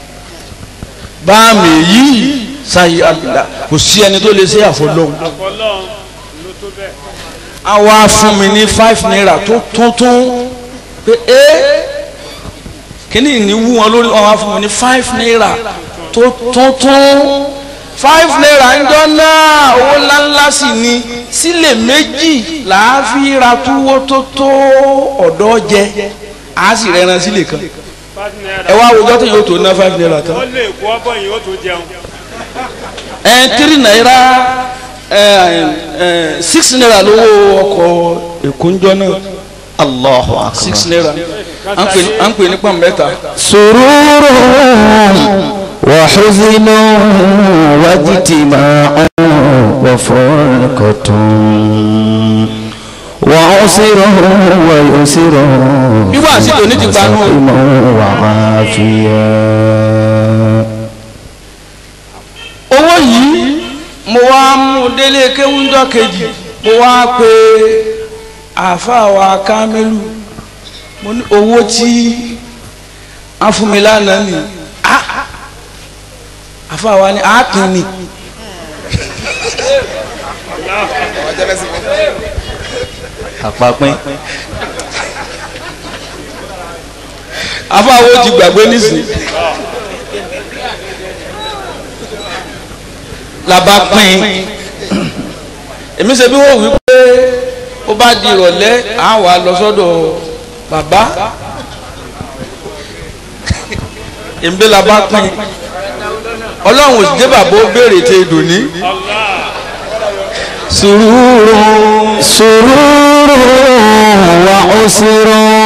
báàmì yìí sai allah kò sí ẹni tó lè ṣe àfọlọ́hún àfọlọ́run ló tó bẹ́ẹ̀. a wá fún mi ní five naira tó tuntun pé ẹ kíní ní wú wọn lórí wọn wá fún mi ní five naira tó tuntun five naira ńjọ́ náà owó ńláńlá sì ni sílè méjì làá fi ra túwó tó tó ọ̀dọ́ jẹ a sì rẹran sílè kan five naira. ẹ wá wùjọ́ tó yóò tó ná five naira tán ó lè kó ọbọ̀ yìí ó tó jẹun. ẹ three naira ẹ ẹ six naira lówó ọkọ̀ èkó ńjọ́ náà. الله أكبر six naira à ń pè ní- à ń pè ní pọ́n mẹ́ta. سرور وحزن واجتماع وفرقة وعسر ويسر Irú àsìkò ní ti gbanú. وسقم وعافيا owó yìí mo wá mú délé kéwúndọ́ kejì mo wá pe àáfàá wa kámẹ́lù mo ní owó tí a fún mi lánàá ni Ah! àáfàá wa ní àápín ni àpapín àáfàá wo ti gbàgbé nísìnyí làbá pín èmi ṣe bí wọ́n wí pé ó bá di ìrọ̀lẹ́ à wà lọ sọ́dọ̀ bàbá èmi la bá pín ọlọ́run ò sì dé bàbá ó béèrè tẹ ìdùnní. سرور سرور وعسر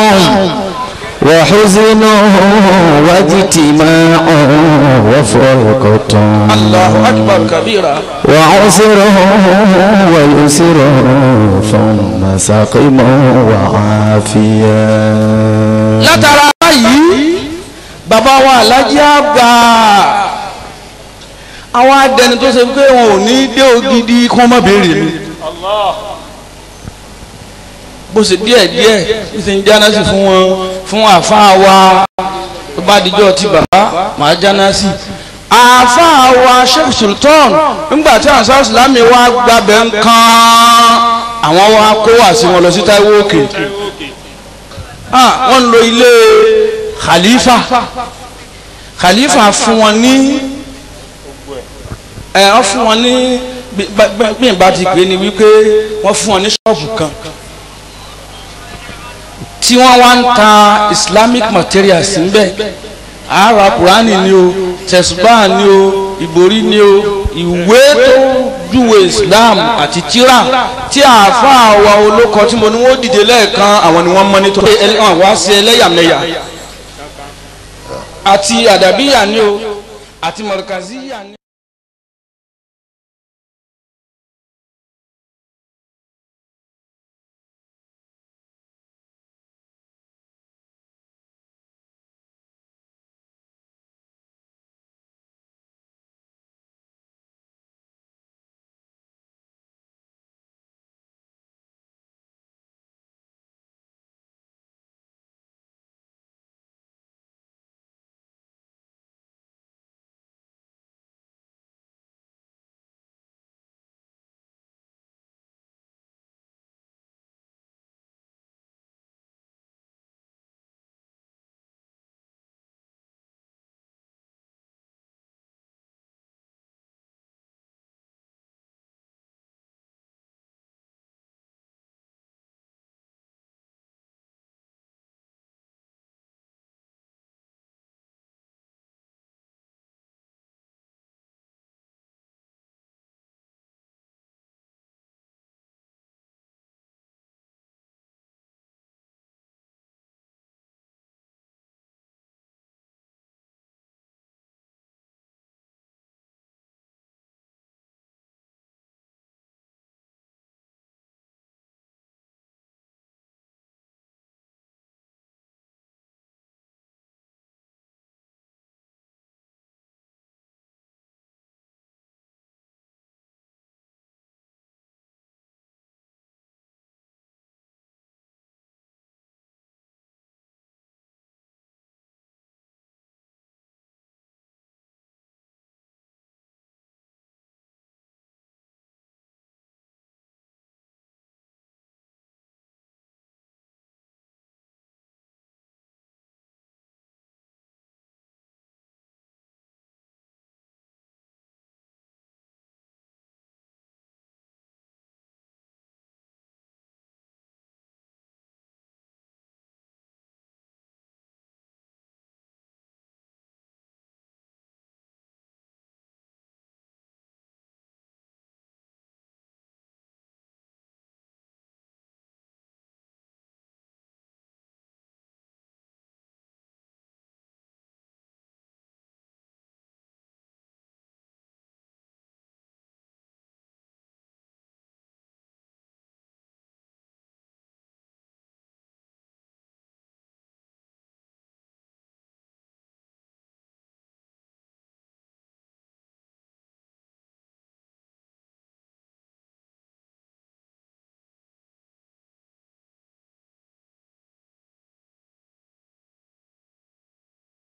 وحزن واجتماع وفرقة Allahu akbar kabira وعسر ويسر ثم سقم وعافيا látara yìí bàbá wa alájí àgbà àwọn adẹni tó ṣe pé wọn ò ní dé ògidì kí wọ́n má béèrè mi bó ṣe díẹ̀ díẹ̀ bí ṣe ń jáná sí fún wọn fún àáfàá wa tó bá dijọ́ ti bàbá màá jáná sí àáfàá wa sheikh sultan nígbà tí ansa islámi wa gbàbẹ̀ ń kan àwọn wa kó wá sí wọn lọ sí Táíwò òkè ah wọ́n ń lo ilé khalifa khalifa fún wọn ní ẹ wọ́n fún wọn ní bí- bá- bá- bí n bá ti pè é ni wípé wọ́n fún wọn ní ṣọ́ọ̀bù kan tí wọ́n wá ń ta islamic materials níbẹ̀ ara kurani ni o tẹ̀sùbá ni o ìborí ni o ìwé tó júwe islam àti tírà tí àáfàá wa olóko tí mo ní wọ́n dìde lẹ́ẹ̀kan àwọn ni wọ́n mọ́ nítorí wọ́n wá sí ẹlẹ́yàmẹ̀yà àti àdàbíyà ni o àti mọ̀rọ̀kàzíyà ni.